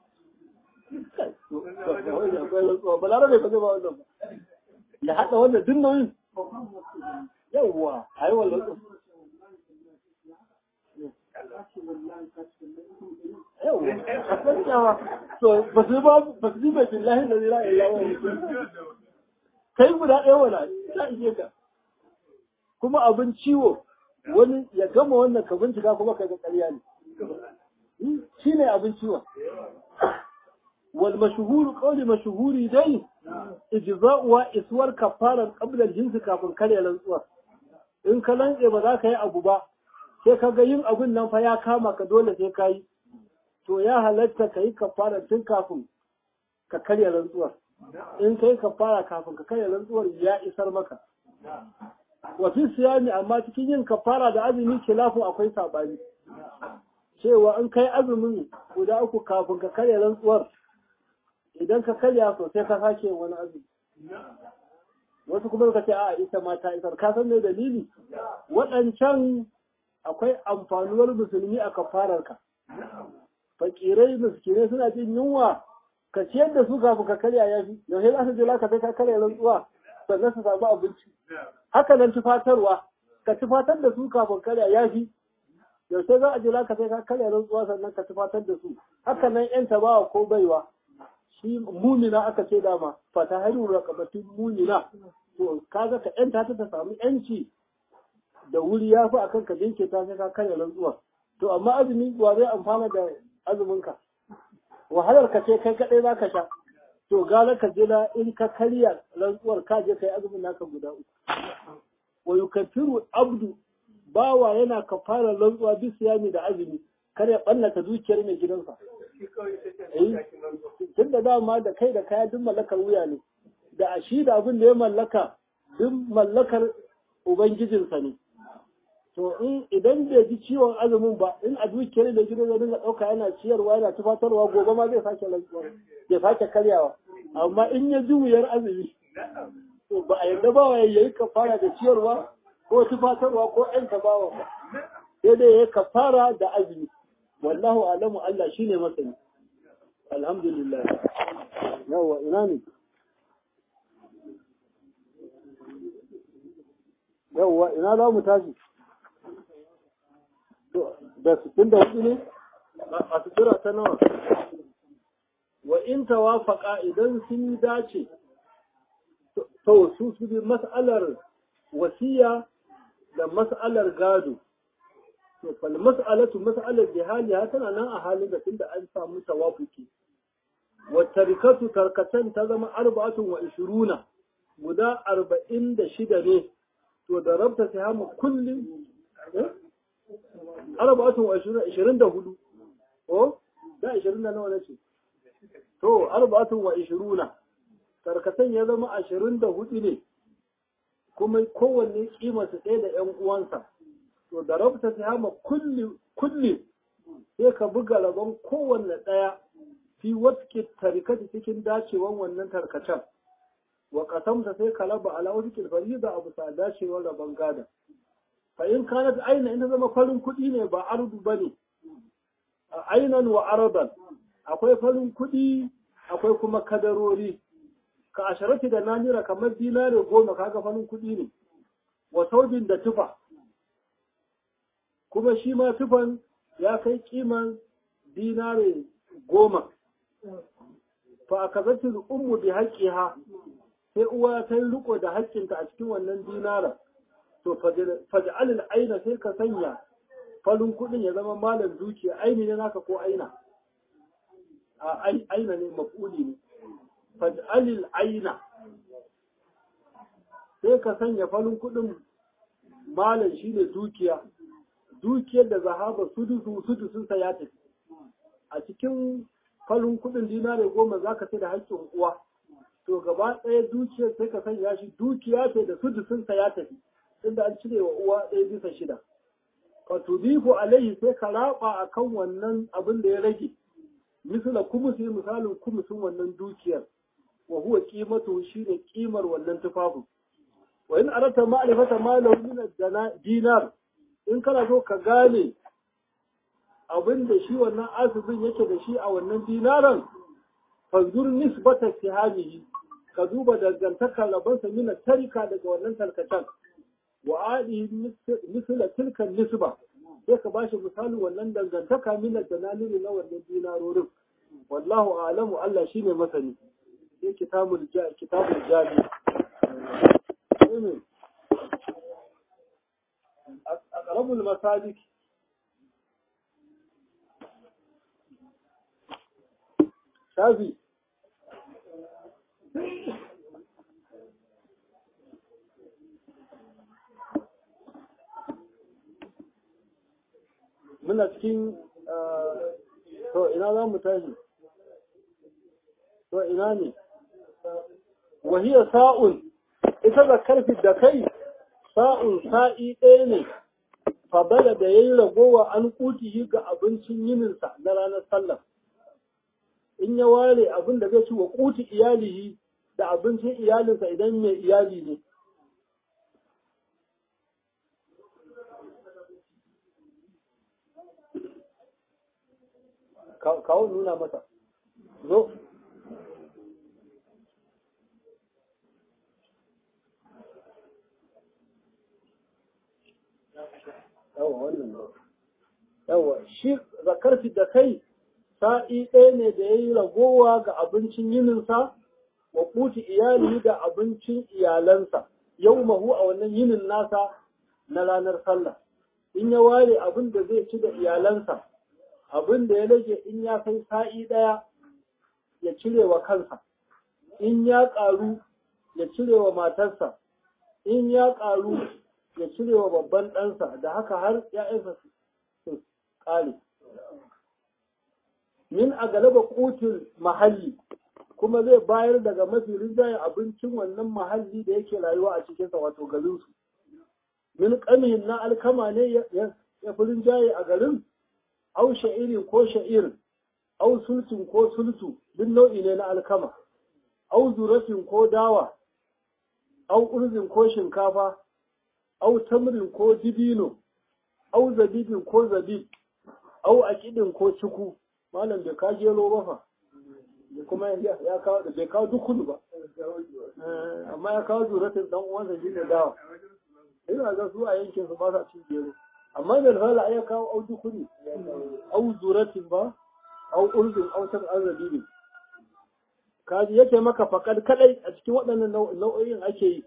balarabe ba zai ba wannan ba ya haɗa wannan duk nauyin yawwa a yi wallan yau gaskiya to ba su ba ba su ba billahi da zira illa wa kai guda ɗaya wala ta ishe ka kuma abin ciwo wani ya gama wannan ka bincika kuma ka ga ƙarya ne shi ne abin ciwon wal mashhuru qawli mashhuri dai ijza'uwa iswar kafaran qabla jinsi kafin karya rantsuwa in ka lantse ba za ka yi abu ba sai ka ga yin abun nan fa ya kama ka dole sai ka yi to ya halatta ka yi kafara tun kafin ka karya rantsuwar in ka yi kafara kafin ka karya rantsuwar ya isar maka wafi siyami amma cikin yin kafara da azumi kilafin akwai sabani cewa in kai azumin guda uku kafin ka karya rantsuwar idan ka karya sosai ka sake wani azumi wasu kuma suka ce a ita ma ta isar ka san me dalili waɗancan akwai amfanuwar musulmi a kafararka fakirai miskinai suna jin yunwa ka ciyar da su kafin ka karya ya fi yaushe za su je laka sai ka karya rantsuwa sannan su samu abinci haka nan tufatarwa ka tufatar da su kafin karya ya fi yaushe za a je laka sai ka karya rantsuwa sannan ka tufatar da su haka nan yan tabawa ko baiwa shi munina aka ce dama fata haru rakabatin munina to kaga ka yanta ta ta samu yanci da wuri ya fi akan ka jinke ta sai ka karya rantsuwa to amma azumi wa zai amfana da azuminka wahalar ka ce kai kaɗai za ka sha to gara ka jira in ka karya rantsuwar ka je kai azumin naka guda uku wa yukaffiru abdu bawa yana kafara rantsuwa bi siyami da azumi kar ya bannata dukiyar mai gidansa tun da dama da kai da kaya duk mallakar wuya ne da a shi da abin da ya mallaka duk mallakar ubangijinsa ne to in idan bai ji ciwon azumin ba in a dukiyar da gidan zai dinga ɗauka yana ciyarwa yana tufatarwa gobe ma zai sake rantsuwa ya sake karyawa amma in ya ji wuyar azumi to ba a yarda ba ya yi kafara da ciyarwa ko tufatarwa ko ƴan tabawa ba sai dai ya kafara da azumi wallahu alamu Allah shine masani alhamdulillah yawa ina ne yawa ina za mu tashi da sittin da hudu ne a sutura ta nawa wa in tawafaka idan sun dace to su su bi mas'alar wasiya da mas'alar gado to fal mas'alatu mas'alar jihali tana nan a halin da tunda an samu tawafuki wa tarikatu tarkatan ta zama arba'atun wa ishiruna guda arba'in da shida ne to da rabta sai hamu kullum arba'atun wa ishirin da hudu ko da ishirin da nawa nace to arba'atun wa ishiruna tarkatan ya zama ashirin da hudu ne kuma kowanne kimarsa ɗaya da ‘yan uwansa to da rabta sai hama kulli sai ka buga rabon kowanne ɗaya fi watke tarikati cikin dacewan wannan tarkacen wa kasamta sai ka raba ala wasu fariza a bisa dacewar rabon gada fa in kanat aina in ta zama farin kuɗi ne ba ardu bane ainan wa aradan akwai farin kuɗi akwai kuma kadarori ka asharati da nanira kamar dinare goma kaga farin kuɗi ne wa saujin da tufa kuma shi ma tufan ya kai kiman dinare goma fa akazatul ummu bi haqqiha sai uwa ta yi riko da haƙƙinta a cikin wannan dinara to faj'al aina sai ka sanya farin kuɗin ya zama malam dukiya aini ne naka ko aina a aina ne maf'uli ne faj'al aina sai ka sanya farin kuɗin malam shine dukiya dukiyar da zahaba sudusu sudusun sa ya tafi a cikin farin kuɗin dinare goma zaka sai da haƙƙin uwa to gaba ɗaya dukiyar sai ka sanya shi dukiya ce da sudusun sa ya tafi inda an cire wa uwa ɗaya bisa shida. Ka tudifu alaihi sai ka raba a kan wannan abin da ya rage, misala kumusi misalin kumusin wannan dukiyar, wa huwa kimatu shi ne kimar wannan tufafin. Wa in arata ma'rifata ma lahu min dinar in kana so ka gane abin da shi wannan asibin yake da shi a wannan dinaran fanzur nisbata sihamihi ka duba dangantakar rabansa mina tarika daga wannan tarkacen wa adi misla tilkan nisba sai ka bashi misalin wannan dangantaka minar da nalili na wannan dinarorin wallahu a'lamu Allah shine masani sai kitabul ja kitabul jami aqrabul masalik shafi muna cikin to ina za mu tashi to ina ne wahiyar sa'un ita da karfi da kai sa'un sa'i ɗaya ne fabala da ya yi ragowa an kutihi ga abincin yininsa na ranar sallah in ya ware abin da zai ci wa kuti iyalihi da abincin iyalinsa idan mai iyali ne kawo nuna mata zo yawa wannan yawa shi zakar da kai sa'i ɗaya ne da ya yi ragowa ga abincin yininsa wa kuti iyali da abincin iyalansa yau mahu a wannan yinin nasa na ranar sallah in ya ware abin da zai ci da iyalansa abin da ya rage in ya kai sa'i ɗaya ya cire wa kansa in ya ƙaru ya cire wa matarsa in ya ƙaru ya cire wa babban ɗansa da haka har ‘ya'yansa su ƙare. Min a galaba kutin mahalli kuma zai bayar daga mafi rinjaye abincin wannan mahalli da yake rayuwa a cikinsa wato garinsu. Min ƙamihin na alkama ne ya fi rinjaye a garin, au sha'irin ko sha'ir, au sultun ko sultu, duk nau'i ne na alkama, au zuratin ko dawa, au urzin ko shinkafa, au tamrin ko dibino, au zabibin ko zabib, au akidin ko ciku, malam bai ka gero ba fa, kuma ya kawo da bai kawo dukunu ba, amma ya kawo zuratin dan uwansa shi ne dawa. Ina ga su a yankin su ba sa cin gero. Amma da alfala ya kawo au dukuni, au zuratin ba, au urzin, au tam an zabibin. Kaji yake maka fakad kadai a cikin waɗannan nau'o'in ake yi.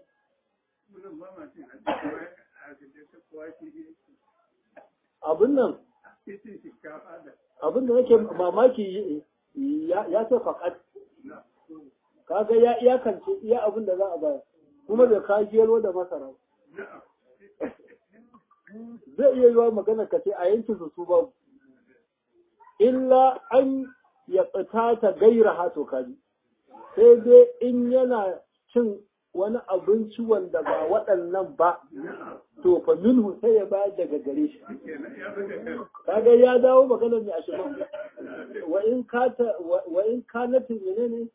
abin nan abin da nake mamaki ya ce faƙat kaga ya iyakance iya abin da za a bayar kuma bai ka gero da masara zai iya yiwa magana ka ce a yankin su su babu illa an ya tsita ta gaira hato kaji sai dai in yana cin wani abinci wanda ba waɗannan ba to fa minhu sai ya bayar daga gare shi kaga ya dawo magana mai ashirin wa in kata wa in kanatin menene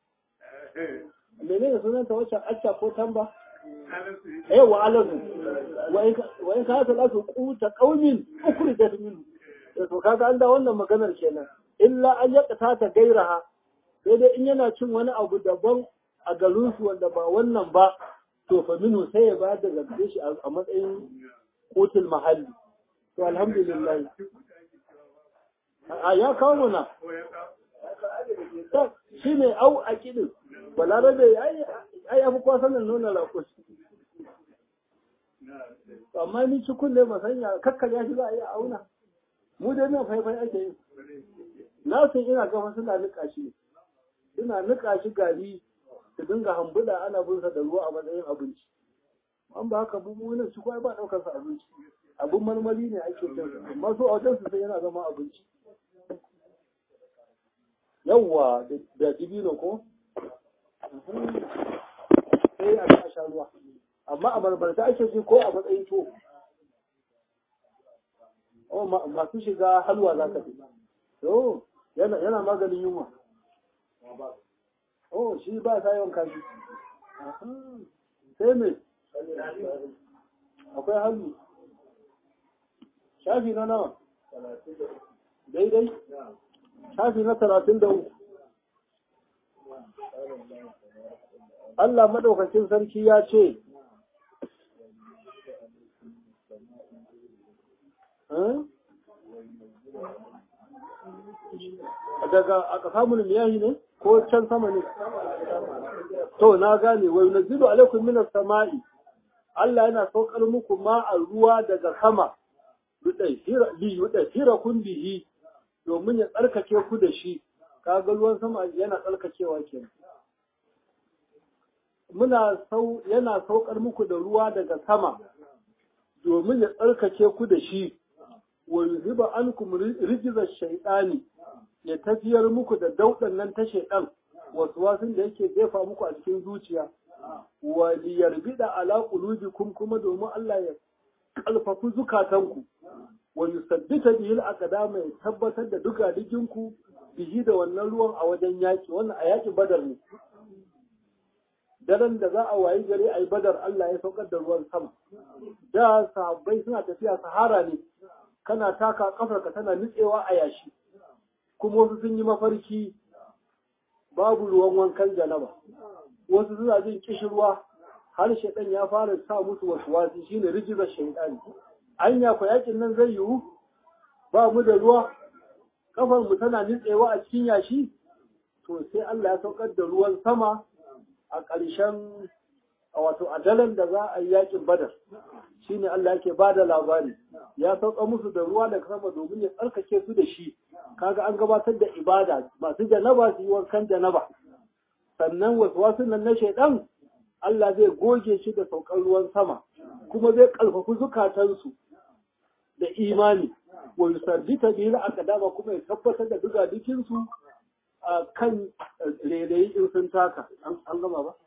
menene sunanta wacce acca ko tamba eh wa alazu wa in kata lasu quta qaumin ukhrijat minhu to kaga an da wannan maganar kenan illa an yaqta ta gairaha sai dai in yana cin wani abu daban a garinsu wanda ba wannan ba to fa minu sai ya ba da gare shi a matsayin kotul mahalli to alhamdulillah a ya kawo mana shi ne au a kidin balarabe ai ya fi kwasan nuna rakos amma ni cikin ne masanya kakkar ya shi za a yi auna mu dai nan faifai ake yi na san ina gama suna nika shi suna nika shi gari su dinga hambuda ana bin sa da ruwa a matsayin abinci an ba haka bu nan shi ba daukar sa abinci abun marmari ne ake cin amma su a wajen su sai yana zama abinci yawwa da dibino ko sai a a sha ruwa amma a marmarta ake ji ko a matsayin to masu shiga halwa za ka fi yana maganin yunwa Oh, shi ba sa yawan kashi. Sai me? Akwai hannu. Shafi na nawa? Daidai? Shafi na talatin da uku. Allah maɗaukacin sarki ya ce, daga aka samun miyahi ne ko can sama ne to na gane wai nazilu alaikum minas sama'i Allah yana saukar muku ma a ruwa daga sama yudahira kun bihi domin ya tsarkake ku da shi kaga ruwan sama yana tsarkakewa kenan muna sau yana saukar muku da ruwa daga sama domin ya tsarkake ku da shi wa yuziba ankum rijza shaytani ya tafiyar muku da daudan nan ta shaytan wasu wasun da yake jefa muku a cikin zuciya wa liyarbida ala qulubikum kuma domin Allah ya kalfafu zukatanku wa yusaddita bihi al-aqdama ya tabbatar da duka diginku bihi da wannan ruwan a wajen yaki wannan a yakin badar ne daren da za a wayi gari a yi badar Allah ya saukar da ruwan sama da sahabbai suna tafiya sahara ne kana taka kafarka tana nutsewa a yashi kuma wasu sun yi mafarki babu ruwan wankan janaba wasu suna jin kishirwa har shaidan ya fara sa musu wasu wasi shine rijizar shaidani anya ko yakin nan zai yiwu ba mu da ruwa kafar mu tana nutsewa a cikin yashi to sai Allah ya saukar da ruwan sama a ƙarshen wato a daren da za a yi yakin badar shine Allah yake ba da labari ya sauka musu da ruwa daga sama domin ya tsarkake su da shi kaga an gabatar da ibada masu janaba su yi wankan janaba sannan wasu wasu nan na shaidan Allah zai goge shi da saukar ruwan sama kuma zai ƙarfafi zukatansu da imani wa yusaddita bihi al-aqdama kuma ya tabbatar da duga dukinsu a kan rairayi in sun taka an gama ba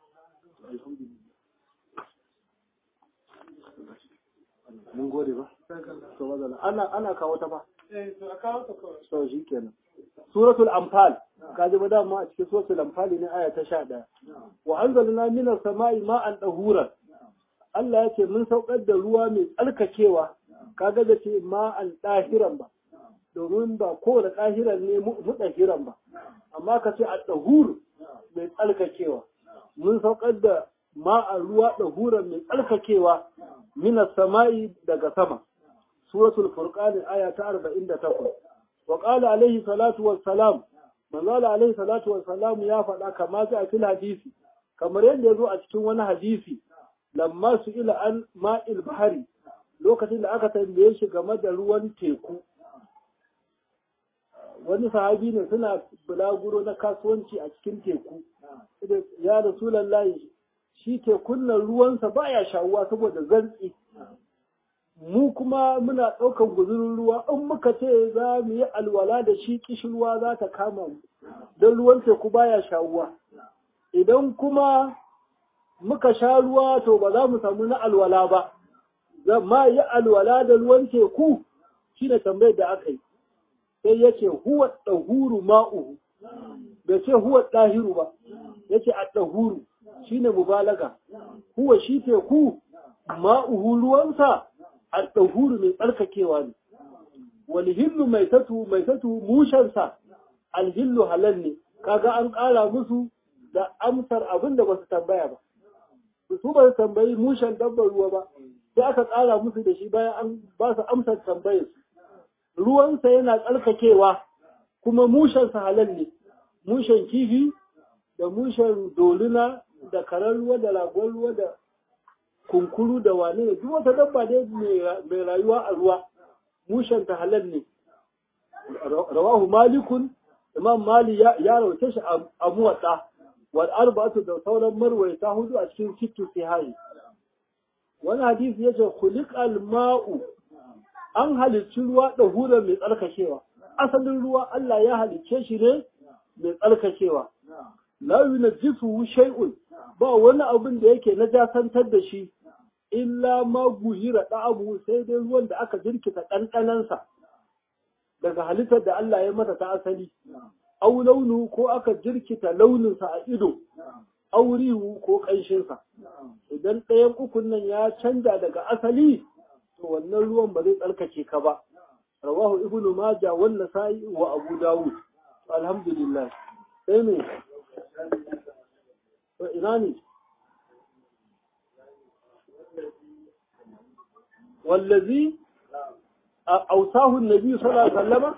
mun gode ba to wadana ana ana kawo ta ba to shi kenan suratul anfal kaji ba dama a cikin suratul anfal ne aya ta 11 wa anzalna minas sama'i ma'an dahuran Allah ya ce mun saukar da ruwa mai tsarkakewa kaga da ce ma'an dahiran ba domin ba kowane ɗahiran ne muɗahiran ba amma ka ce a ɗahur mai tsarkakewa mun saukar da ma'an ruwa ɗahuran mai tsarkakewa minas sama'i daga sama suratul furqan aya ta 48 wa qala alaihi salatu wassalam manzo alaihi salatu wassalam ya faɗa kama ta a cikin hadisi kamar yadda ya zo a cikin wani hadisi lamma su ila an ma'il bahari lokacin da aka tambaye shi game da ruwan teku wani sahabi ne suna bulaguro na kasuwanci a cikin teku ya rasulallahi shi tekun nan ruwansa baya shawuwa saboda zantsi mu kuma muna ɗaukan guzurin ruwa in muka ce za mu yi alwala da shi kishirwa za ta kama mu don ruwan teku baya shawuwa idan kuma muka sha ruwa to ba za mu samu na alwala ba ma yi alwala da ruwan teku shi ne tambayar da aka yi sai ya ce huwa ɗahuru ma'uhu bai ce huwa ɗahiru ba ya ce a ɗahuru shi ne mubalaga huwa shi teku ma'uhu ruwansa a ɗahuru mai tsarkakewa ne wani hillu mai tatu mai tatu mushensa alhillu halal ne kaga an ƙara musu da amsar abin da ba su tambaya ba su ba su tambayi mushen dabbar ruwa ba sai aka ƙara musu da shi bayan an ba su amsar tambayar su ruwansa yana tsarkakewa kuma mushensa halal ne mushen kifi da mushen doluna da karar ruwa da ragon ruwa da kunkuru da wane ne duk wata dabba dai mai rayuwa a ruwa mushenta halal ne rawahu malikun imam mali ya rauce shi a muwatsa wal arba'atu da sauran marwaita hudu a cikin sittu sihari wani hadisi yace khuliqal ma'u an halicci ruwa da hura mai tsarkakewa asalin ruwa Allah ya halicce shi ne mai tsarkakewa la yunajjisu shay'un ba wani abin da yake najasantar da shi illa ma guyira abu sai dai ruwan da aka jirkita ɗanɗanansa daga halittar da Allah ya mata ta asali au launu ko aka jirkita launinsa a ido au rihu ko ƙanshinsa idan ɗayan ukun nan ya canja daga asali to wannan ruwan ba zai tsarkake ka ba rawahu ibnu maja wan nasa'i wa abu dawud alhamdulillah sai ne to ina ne wallazi ausahu nabi sallallahu alaihi wasallama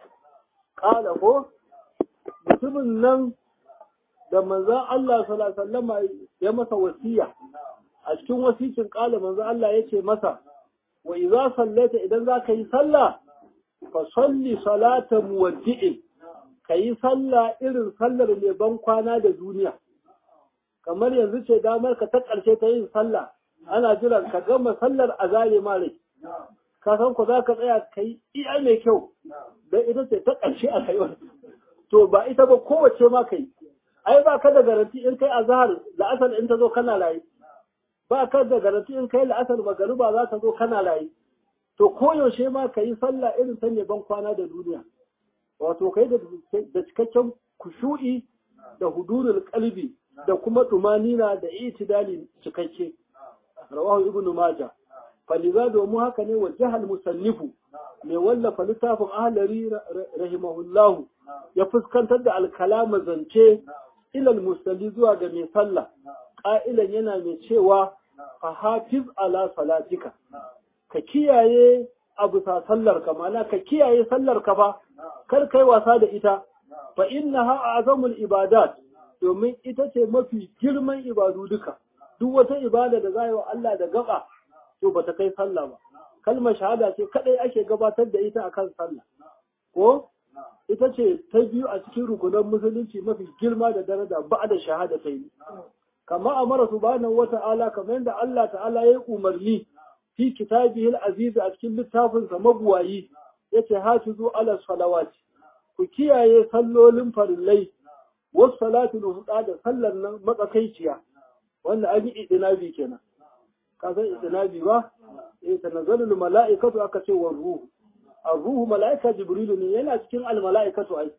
kala ko mutumin nan da manzon Allah sallallahu alaihi wasallama ya masa wasiya a cikin wasicin kala manzon Allah yace masa wa idza sallaita idan zaka yi sallah fa salli salata muwaddi'in kayi sallah irin sallar mai ban kwana da duniya kamar yanzu ce damar ka ta ƙarshe ta yin sallah ana jiran ka gama sallar a zare ma rai ka san ku za ka tsaya ka yi iya mai kyau don ita ce ta ƙarshe a kai wani to ba ita ba kowace ma ka yi ai ba ka da garanti in kai azhar la'asar in ta zo kana rayu ba ka da garanti in kai la'asar magariba za ta zo kana rayu to koyaushe ma ka yi sallah irin ta ne ban kwana da duniya wato kai da cikakken kushu'i da hudurul kalbi da kuma tumanina da itidali cikakke rawahu ibn majah faliza domin haka ne wa jahal musannifu mai wallafa littafin ahlari rahimahullahu ya fuskantar da alkalama zance ilal musalli zuwa ga mai sallah ƙa'ilan yana mai cewa a hafiz ala salatika ka kiyaye abu sa sallar ka mana ka kiyaye sallar ka fa kar kai wasa da ita fa innaha azamul ibadat domin ita ce mafi girman ibadu duka duk wata ibada da za yi wa Allah da gaba to ba ta kai sallah ba kalmar shahada ce kadai ake gabatar da ita akan sallah ko ita ce ta biyu a cikin rukunan musulunci mafi girma da daraja ba da shahada ta yi kama amara subhanahu wata'ala kamar yadda Allah ta'ala ya yi umarni fi kitabihil aziz a cikin littafin sa mabuwayi yace hafizu ala salawati ku kiyaye sallolin farillai wasu salatul huda da sallar nan matsakaiciya wanda an yi idinabi kenan ka san idinabi ba eh tanazzalul mala'ikatu aka ce wa ruhu ruhu mala'ika jibrilu ne yana cikin al mala'ikatu ai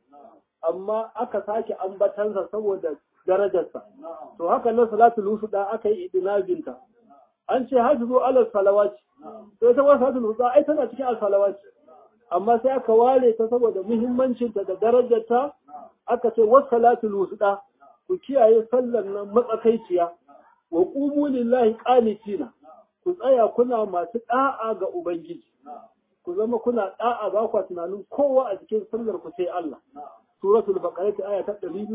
amma aka sake ambatansa saboda darajarsa to haka nan salatul huda aka yi idinabinta an ce hafizu ala salawati to ita ma salatul huda ai tana cikin al salawati amma sai aka ware ta saboda muhimmancinta da darajarta aka ce wasu salatul wusuɗa ku kiyaye sallar nan matsakaiciya wa ƙumu lillahi ƙanitina ku tsaya kuna masu ɗa'a ga Ubangiji ku zama kuna ɗa'a ba kwa tunanin kowa a cikin sallar ku sai Allah suratul baqara ta aya ta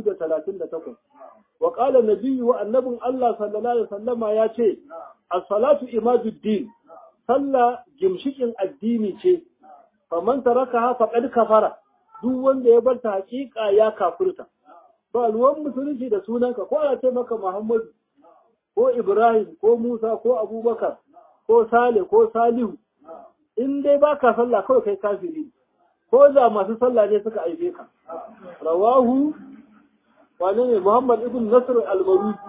238 wa qala nabiyyu wa annabin Allah sallallahu alaihi wasallama ya ce as-salatu imaduddin sallah gimshikin addini ce faman tarakaha faqad kafara duk wanda ya bar ta hakika ya kafirta ba ruwan musulunci da sunanka ko ana ce maka Muhammadu ko Ibrahim ko Musa ko Abubakar ko Sale ko Salihu in dai baka sallah kawai kai kafiri ko da masu sallah ne suka aibe ka rawahu wane ne Muhammad ibn Nasr al-Maruzi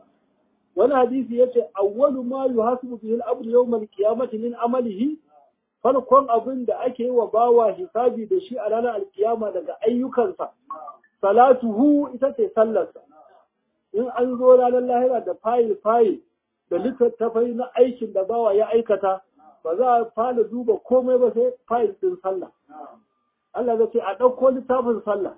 wani hadisi yace awwalu ma yuhasibu bihi al-abdu yawm al-qiyamati min amalihi farkon abin da ake yi wa bawa hisabi da shi a ranar alkiyama daga ayyukansa salatuhu ita ce sallarsa in an zo ranar lahira da fayil fayil da littattafai na aikin da bawa ya aikata ba za a fara duba komai ba sai fayil ɗin sallah Allah zai ce a ɗauko littafin sallah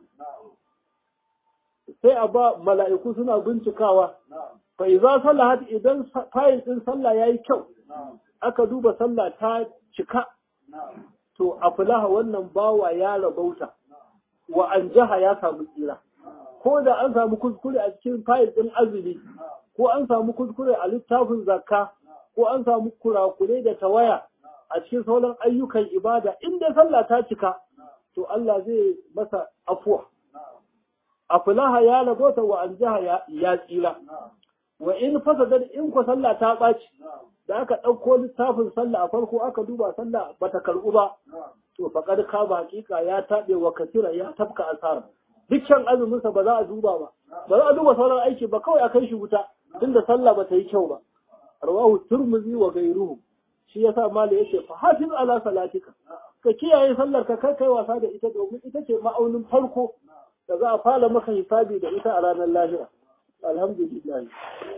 sai a ba mala'iku suna bincikawa fa iza sallahat idan fayil ɗin sallah yayi kyau aka duba sallah ta cika to a fulaha wannan bawa ya rabauta wa an jaha ya samu tsira ko da an samu kuskure a cikin fayil ɗin azumi ko an samu kuskure a littafin zakka ko an samu kurakure da tawaya a cikin sauran ayyukan ibada inda sallah ta cika to Allah zai masa afuwa a fulaha ya rabauta wa an jaha ya tsira wa in fasadar in ku sallah ta ɓaci da aka ɗauko littafin sallah a farko aka duba sallah bata karɓu ba to faƙar ka ba hakika ya taɓe wa kasira ya tafka asara dukkan azuminsa ba za a duba ba ba za a duba sauran aiki ba kawai a kai shi wuta tunda sallah ba ta yi kyau ba rawahu turmuzi wa gairuhu shi yasa mala yace fa hafiz ala salatika ka kiyaye sallar ka kai kai wasa da ita domin ita ce ma'aunin farko da za a fara maka hisabi da ita a ranar lahira alhamdulillah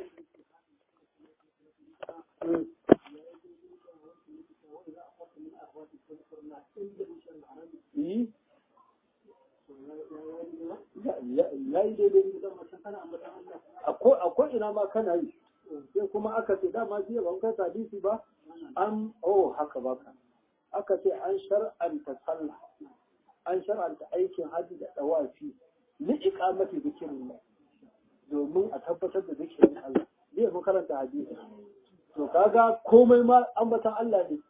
ya yi daidai akwai ina ma kana yi sai kuma aka ce dama jiya ban kai hadisi ba an oh haka baka aka ce an shar'anta sallah an shar'anta aikin hajji da dawafi li iqamati zikirin domin a tabbatar da zikirin Allah ne mun karanta hadisi to kaga komai ma ambatan Allah ne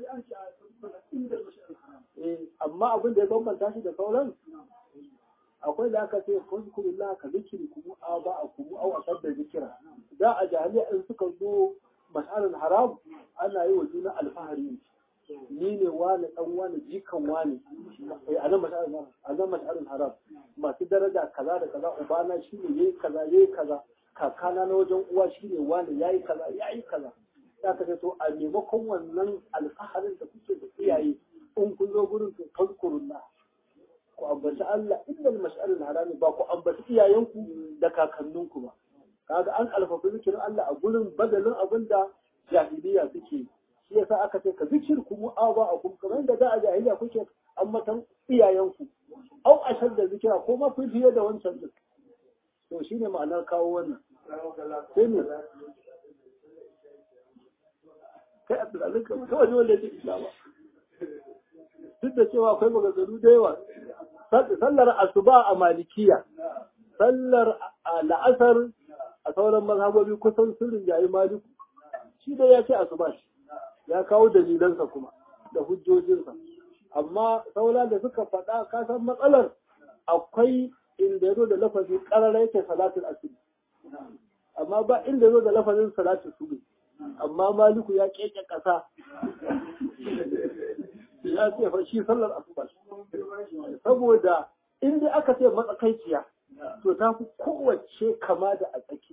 eh amma abin da ya bambanta shi da sauran akwai da aka ce fuzkurullah ka zikiri kuma a ba a kuma au asar da zikira da a jahiliya in suka zo mas'alul haram ana yi wa juna alfahari ni ne wani dan wani jikan wani a nan mas'alul haram masu daraja kaza da kaza ubana shi ne yayi kaza yayi kaza kakana na wajen uwa shi ne wani yayi kaza yayi kaza ya ka to a maimakon wannan alfaharin da kuke da iyaye in kun zo gurin to fazkurullah ku ambaci Allah innal mas'alul harami ba ku ambaci iyayenku da kakanninku ba kaga an alfafi zikirin Allah a gurin badalin abin da jahiliya suke shi yasa aka ce ka zikir ku mu'aba a kuma kamar da da a jahiliya kuke ambatan iyayenku au ashar da zikira ko ma fi fiye da wancan din to shine ma'anar kawo wannan sai ne kai abdulalim ka kawai ne wanda ya ce islama duk da cewa akwai maganganu da yawa sallar asuba a malikiya sallar la'asar a sauran mazhabobi kusan sun rinjayi maliku shi da ya ce asuba shi ya kawo dalilansa kuma da hujjojinsa amma sauran da suka faɗa kasan matsalar akwai inda ya zo da lafazi ƙarara yake salatul asiri amma ba inda ya zo da lafazin salatul subi amma maliku ya keke ƙasa ya ce fa shi sallar asuba saboda in dai aka ce matsakaiciya to ta fi kowace kama da a tsakiya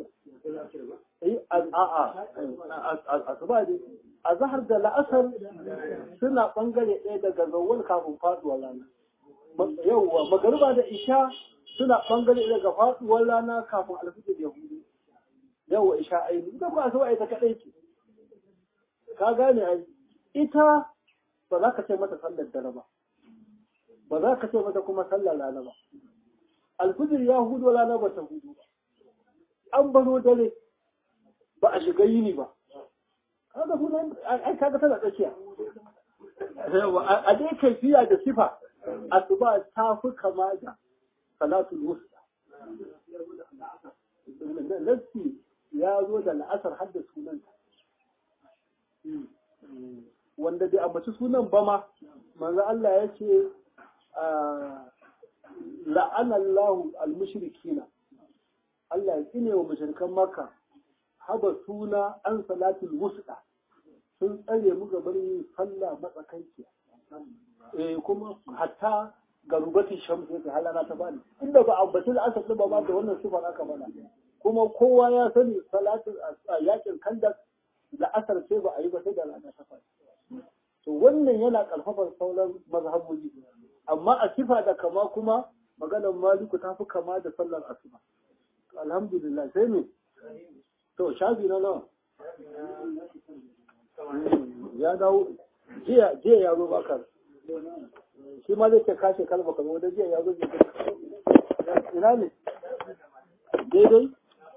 a'a asuba ne a zahar da la'asar suna bangare ɗaya daga zawon kafin faduwar rana yauwa magariba da isha suna bangare ɗaya daga faduwar rana kafin alfijir ya hudu yauwa isha aini ita ba asuba ita kaɗai ce ka gane ai ita ba za ka ce mata sallar dare ba ba za ka ce mata kuma sallar rana ba alfijir ya hudu rana ba ta hudu ba an baro dare ba a shiga yini ba kaga hudu ai kaga tana tsakiya a dai kaifiya da sifa asuba ta fi kama da salatul wusta nassi ya zo da la'asar har da sunanta wanda bai ambaci sunan ba ma manzo Allah ya ce la'anallahu al-mushrikina Allah ya tsine wa mushrikan Makka haba suna an salatul wusta sun tsare mu gaban yin sallah matsakaici eh kuma hatta garubati shamsu yake halana ta bani inda ba ambaci al-asr ba ba da wannan sifar aka bana kuma kowa ya sani salatul yakin kandak da asar sai ba a yi ba sai da rana ta fadi to wannan yana karfafar sauran mazhabobi amma a sifa da kama kuma maganar maliku ta fi kama da sallar asuba alhamdulillah sai ne to shafi na nawa ya dawo jiya jiya ya zo baka shi ma zai ce kashe kalma kamar wanda jiya ya zo ina ne daidai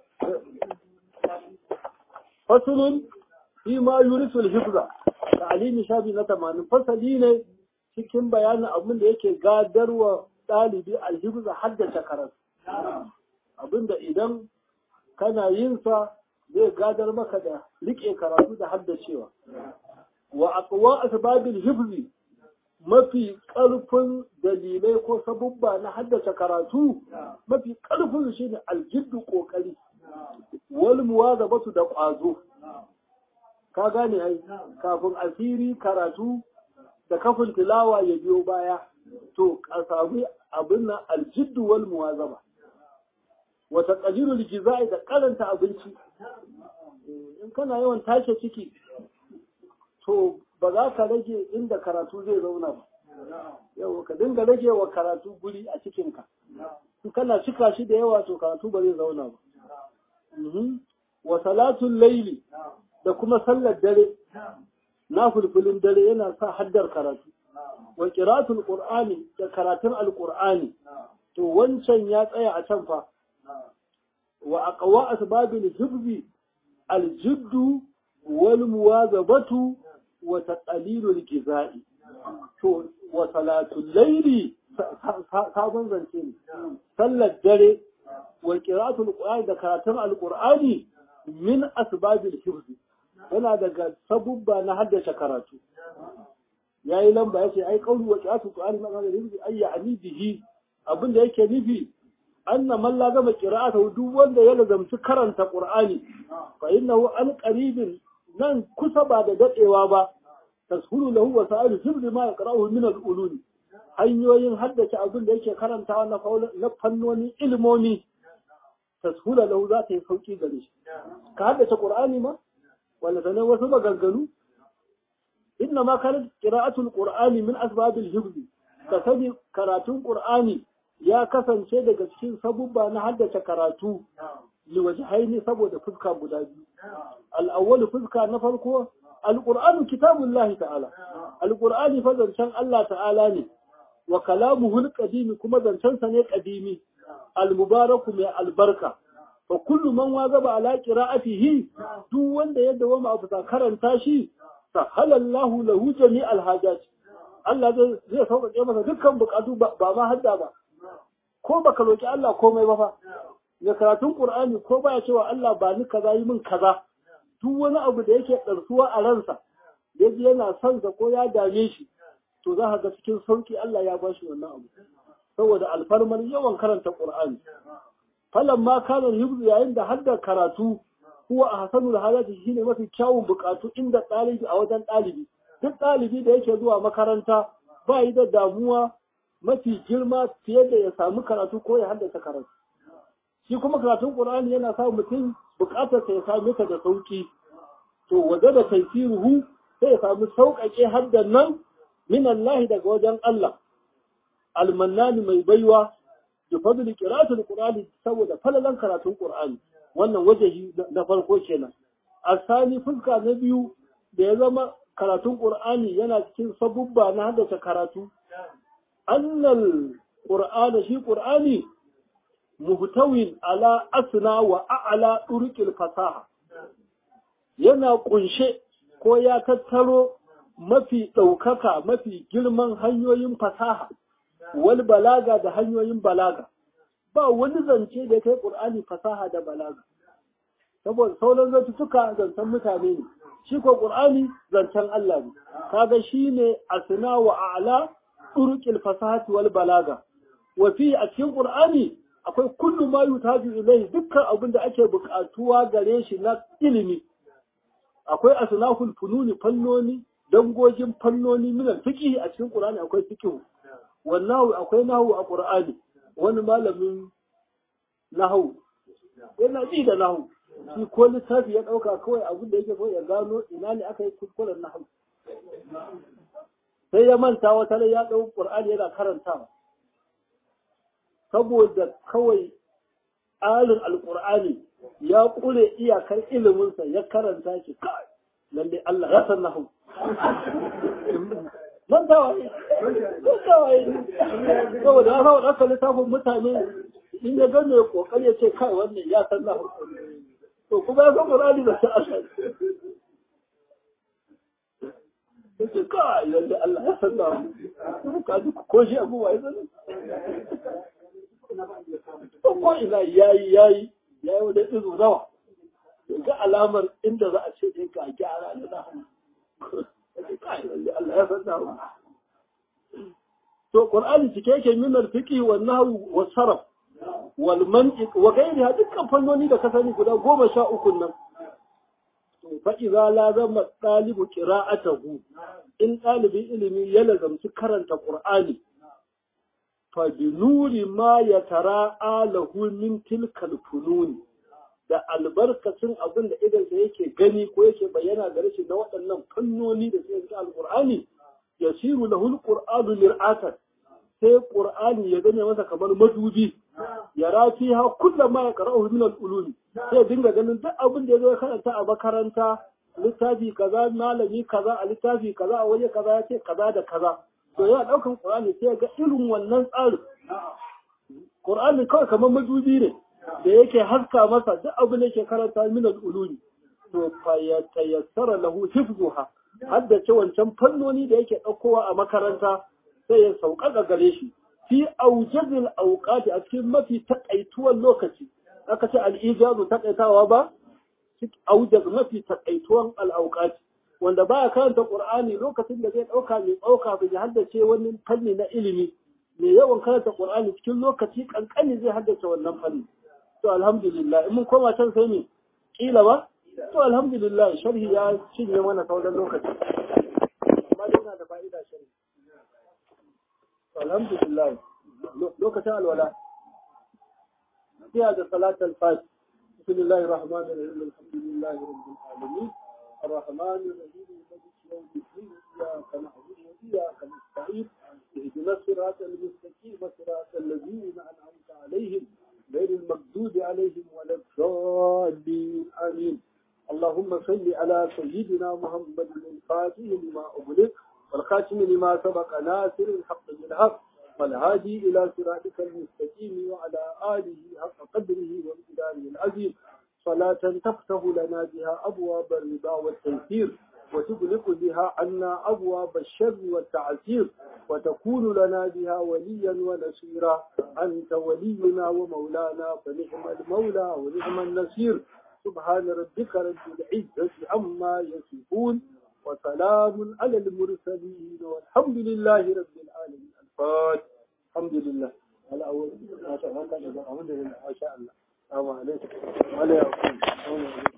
fasulun fi ma yurisul hifza ta'alimi shafi na tamanin fasali ne cikin bayanin abin da yake gadarwa ɗalibi alhibza haddace karatu abin da idan kana yin sa zai gadar maka da riƙe karatu da haddacewa wa aqwa asbabil hifzi mafi ƙarfin dalilai ko sabubba na haddace karatu mafi ƙarfin shine aljiddu ƙoƙari wal muwazabatu da ƙwazo ka gane ai kafin asiri karatu da kafin tilawa ya biyo baya to a sami abin nan aljiddu wal muwazaba wa taqdiru lijza'i da karanta abinci in kana yawan tashi ciki to ba za ka rage inda karatu zai zauna ba yau ka dinga rage wa karatu guri a cikinka in kana cika shi da yawa to karatu ba zai zauna ba wa salatul laili da kuma sallar dare na fulfulin dare yana sa haddar karatu wa qira'atul qur'ani da karatun alqur'ani to wancan ya tsaya a can fa wa aqwa asbabil hifzi aljiddu wal muwazabatu wa taqlilul gizai to wa salatul laili sabon zance ne sallar dare wa qira'atul qur'ani da karatun alqur'ani min asbabil hifz yana daga sabubba na haddace karatu yayi lamba yace ai qawlu wa qira'atul qur'ani ma kana hifz ay ya'ni bihi abinda yake nufi anna man la gama qira'atu duk wanda ya lazamci karanta qur'ani fa innahu an qaribin nan kusa ba da dadewa ba tashulu lahu wa sa'iru hifz ma yaqra'uhu min al-ulum hanyoyin haddace abin da yake karantawa na fannoni ilmomi tashula lahu za ta yi sauki gare shi ka haddace qur'ani ma wala sanan wasu maganganu inna ma kanat qira'atul qur'ani min asbabil hifz ka sani karatun qur'ani ya kasance daga cikin sabubba na haddace karatu liwajhaini saboda fuska guda biyu al-awwal fuska na farko al-qur'anu kitabullahi ta'ala al-qur'ani fa zancen Allah ta'ala ne wa kalamuhu al-qadim kuma zancensa ne qadimi al-mubaraku mai albarka fa kullu man wazaba ala qira'atihi duk wanda ya dawo ma abuta karanta shi sahala Allahu lahu jami' al-hajat Allah zai sauƙaƙe masa dukkan bukatu ba ma hadda ba ko baka roki Allah komai ba fa ya karatun Qur'ani ko baya cewa Allah ba ni kaza yi min kaza duk wani abu da yake ɗarsuwa a ransa yaji yana son sa ko ya dame shi to za ka ga cikin sauki Allah ya bashi wannan abu saboda alfarmar yawan karanta Qur'ani falan ma kana hibzu yayin da hadda karatu huwa ahsanul halati shine mafi kyawun bukatu inda ɗalibi a wajen ɗalibi duk ɗalibi da yake zuwa makaranta ba yi da damuwa mafi girma fiye da ya samu karatu ko ya haddasa karatu shi kuma karatun Qur'ani yana sa mutum bukatar sa ya same ta da sauki to waje da taysiruhu sai ya samu sauƙaƙe haddan nan min Allah daga wajen Allah almannani mai baiwa da fadli qira'atul qur'ani saboda falalan karatun qur'ani wannan wajehi na farko kenan asani fuska na biyu da ya zama karatun qur'ani yana cikin sabubba na haddace karatu annal qur'ana shi qur'ani muhtawin ala asna wa a'la turqil fasaha yana kunshe ko ya tattaro mafi ɗaukaka mafi girman hanyoyin fasaha wal balaga da hanyoyin balaga ba wani zance da kai ƙur'ani fasaha da balaga saboda sauran zantuka zancen mutane ne shi ko ƙur'ani zancen Allah ne kaga shine asna wa a'la turuqil fasahati wal balaga wa fi a cikin ƙur'ani akwai kullu ma yutaju ilayhi dukkan abin da ake buƙatuwa gare shi na ilimi akwai asnaful fununi fannoni dangogin fannoni min fiqh a cikin Qur'ani akwai fiqh wannan akwai nahwu a Qur'ani wani malamin nahwu yana ji da nahwu shi ko littafi ya dauka kawai abin da yake so ya gano ina ne aka yi kuskuren nahwu sai ya manta wata rai ya dau Qur'ani yana karantawa saboda kawai alin alqur'ani ya kure iyakar iliminsa ya karanta shi kai lalle Allah ya san nahu man tawaye man tawaye saboda ya saboda aka littafin mutane in ya gane ya kokari ya ce kai wannan ya san nahu to kuma ya san Qur'ani da ta asali yace kai lalle Allah ya san nahu ka ji ko shi abuwa ya san ko ina yayi yayi ya yi wani izu nawa ga alamar inda za a ce ɗin ka gyara da na Allah ya san nahu to qur'ani cike yake min al-fiqh wa nahwu wa sarf wal mantiq wa ghayriha dukkan fannoni da ka sani guda goma sha uku nan to fa idza lazama talibu qira'atahu in ɗalibin ilimi ya lazamci karanta qur'ani fa bi nuri ma ya tara alahu min tilkal fununi da albarkacin abin da idansa yake gani ko yake bayyana gare shi na waɗannan fannoni da suke cikin alqur'ani yasiru lahu alqur'anu lir'atan sai qur'ani ya gane masa kamar madubi ya rafi ha kullum ma ya qara'u min al-ulum sai dinga ganin duk abin da yazo ya karanta a makaranta littafi kaza malami kaza a littafi kaza a waje kaza ya ce kaza da kaza to yana daukan qur'ani sai ga irin wannan tsarin qur'ani kawai kamar madubi ne da yake haska masa duk abin da yake karanta min al-ulum to fa ya tayassara lahu hifzuha haddace wancan fannoni da yake ɗaukowa a makaranta sai ya sauƙaƙa gare shi fi aujazil auqati a cikin mafi takaituwan lokaci aka ce al'ijazu takaitawa ba aujaz mafi takaituwan al'auqati wanda baya karanta qur'ani lokacin da zai ɗauka mai ɗauka bai haddace wani fanni na ilimi mai yawan karanta qur'ani cikin lokaci kankani zai haddace wannan fanni to alhamdulillah in mun koma can sai ne kila ba to alhamdulillah sharhi ya cinye mana sauran lokaci amma dai yana da fa'ida sharhi alhamdulillah lokacin alwala sai da salatul fati bismillahir rahmanir rahim alhamdulillahi rabbil alamin الرحمن الرحيم مالك يوم الدين اياك نعبد واياك نستعين اهدنا الصراط المستقيم صراط الذين انعمت عليهم غير المغضوب عليهم ولا الضالين امين اللهم صل على سيدنا محمد الفاتح لما أغلق والخاتم لما سبق ناصر الحق بالحق والهادي إلى صراطك المستقيم وعلى آله حق قدره وامتداره العظيم صلاة تفتح لنا بها أبواب الرضا والتيسير وتغلق بها عنا أبواب الشر والتعسير وتكون لنا بها وليا ونصيرا أنت ولينا ومولانا فنعم المولى ونعم النصير سبحان ربك رب العزة عما يصفون وسلام على المرسلين والحمد لله رب العالمين الفاتح الحمد لله على أول ما شاء الله الحمد لله ما شاء الله السلام عليكم وعليكم السلام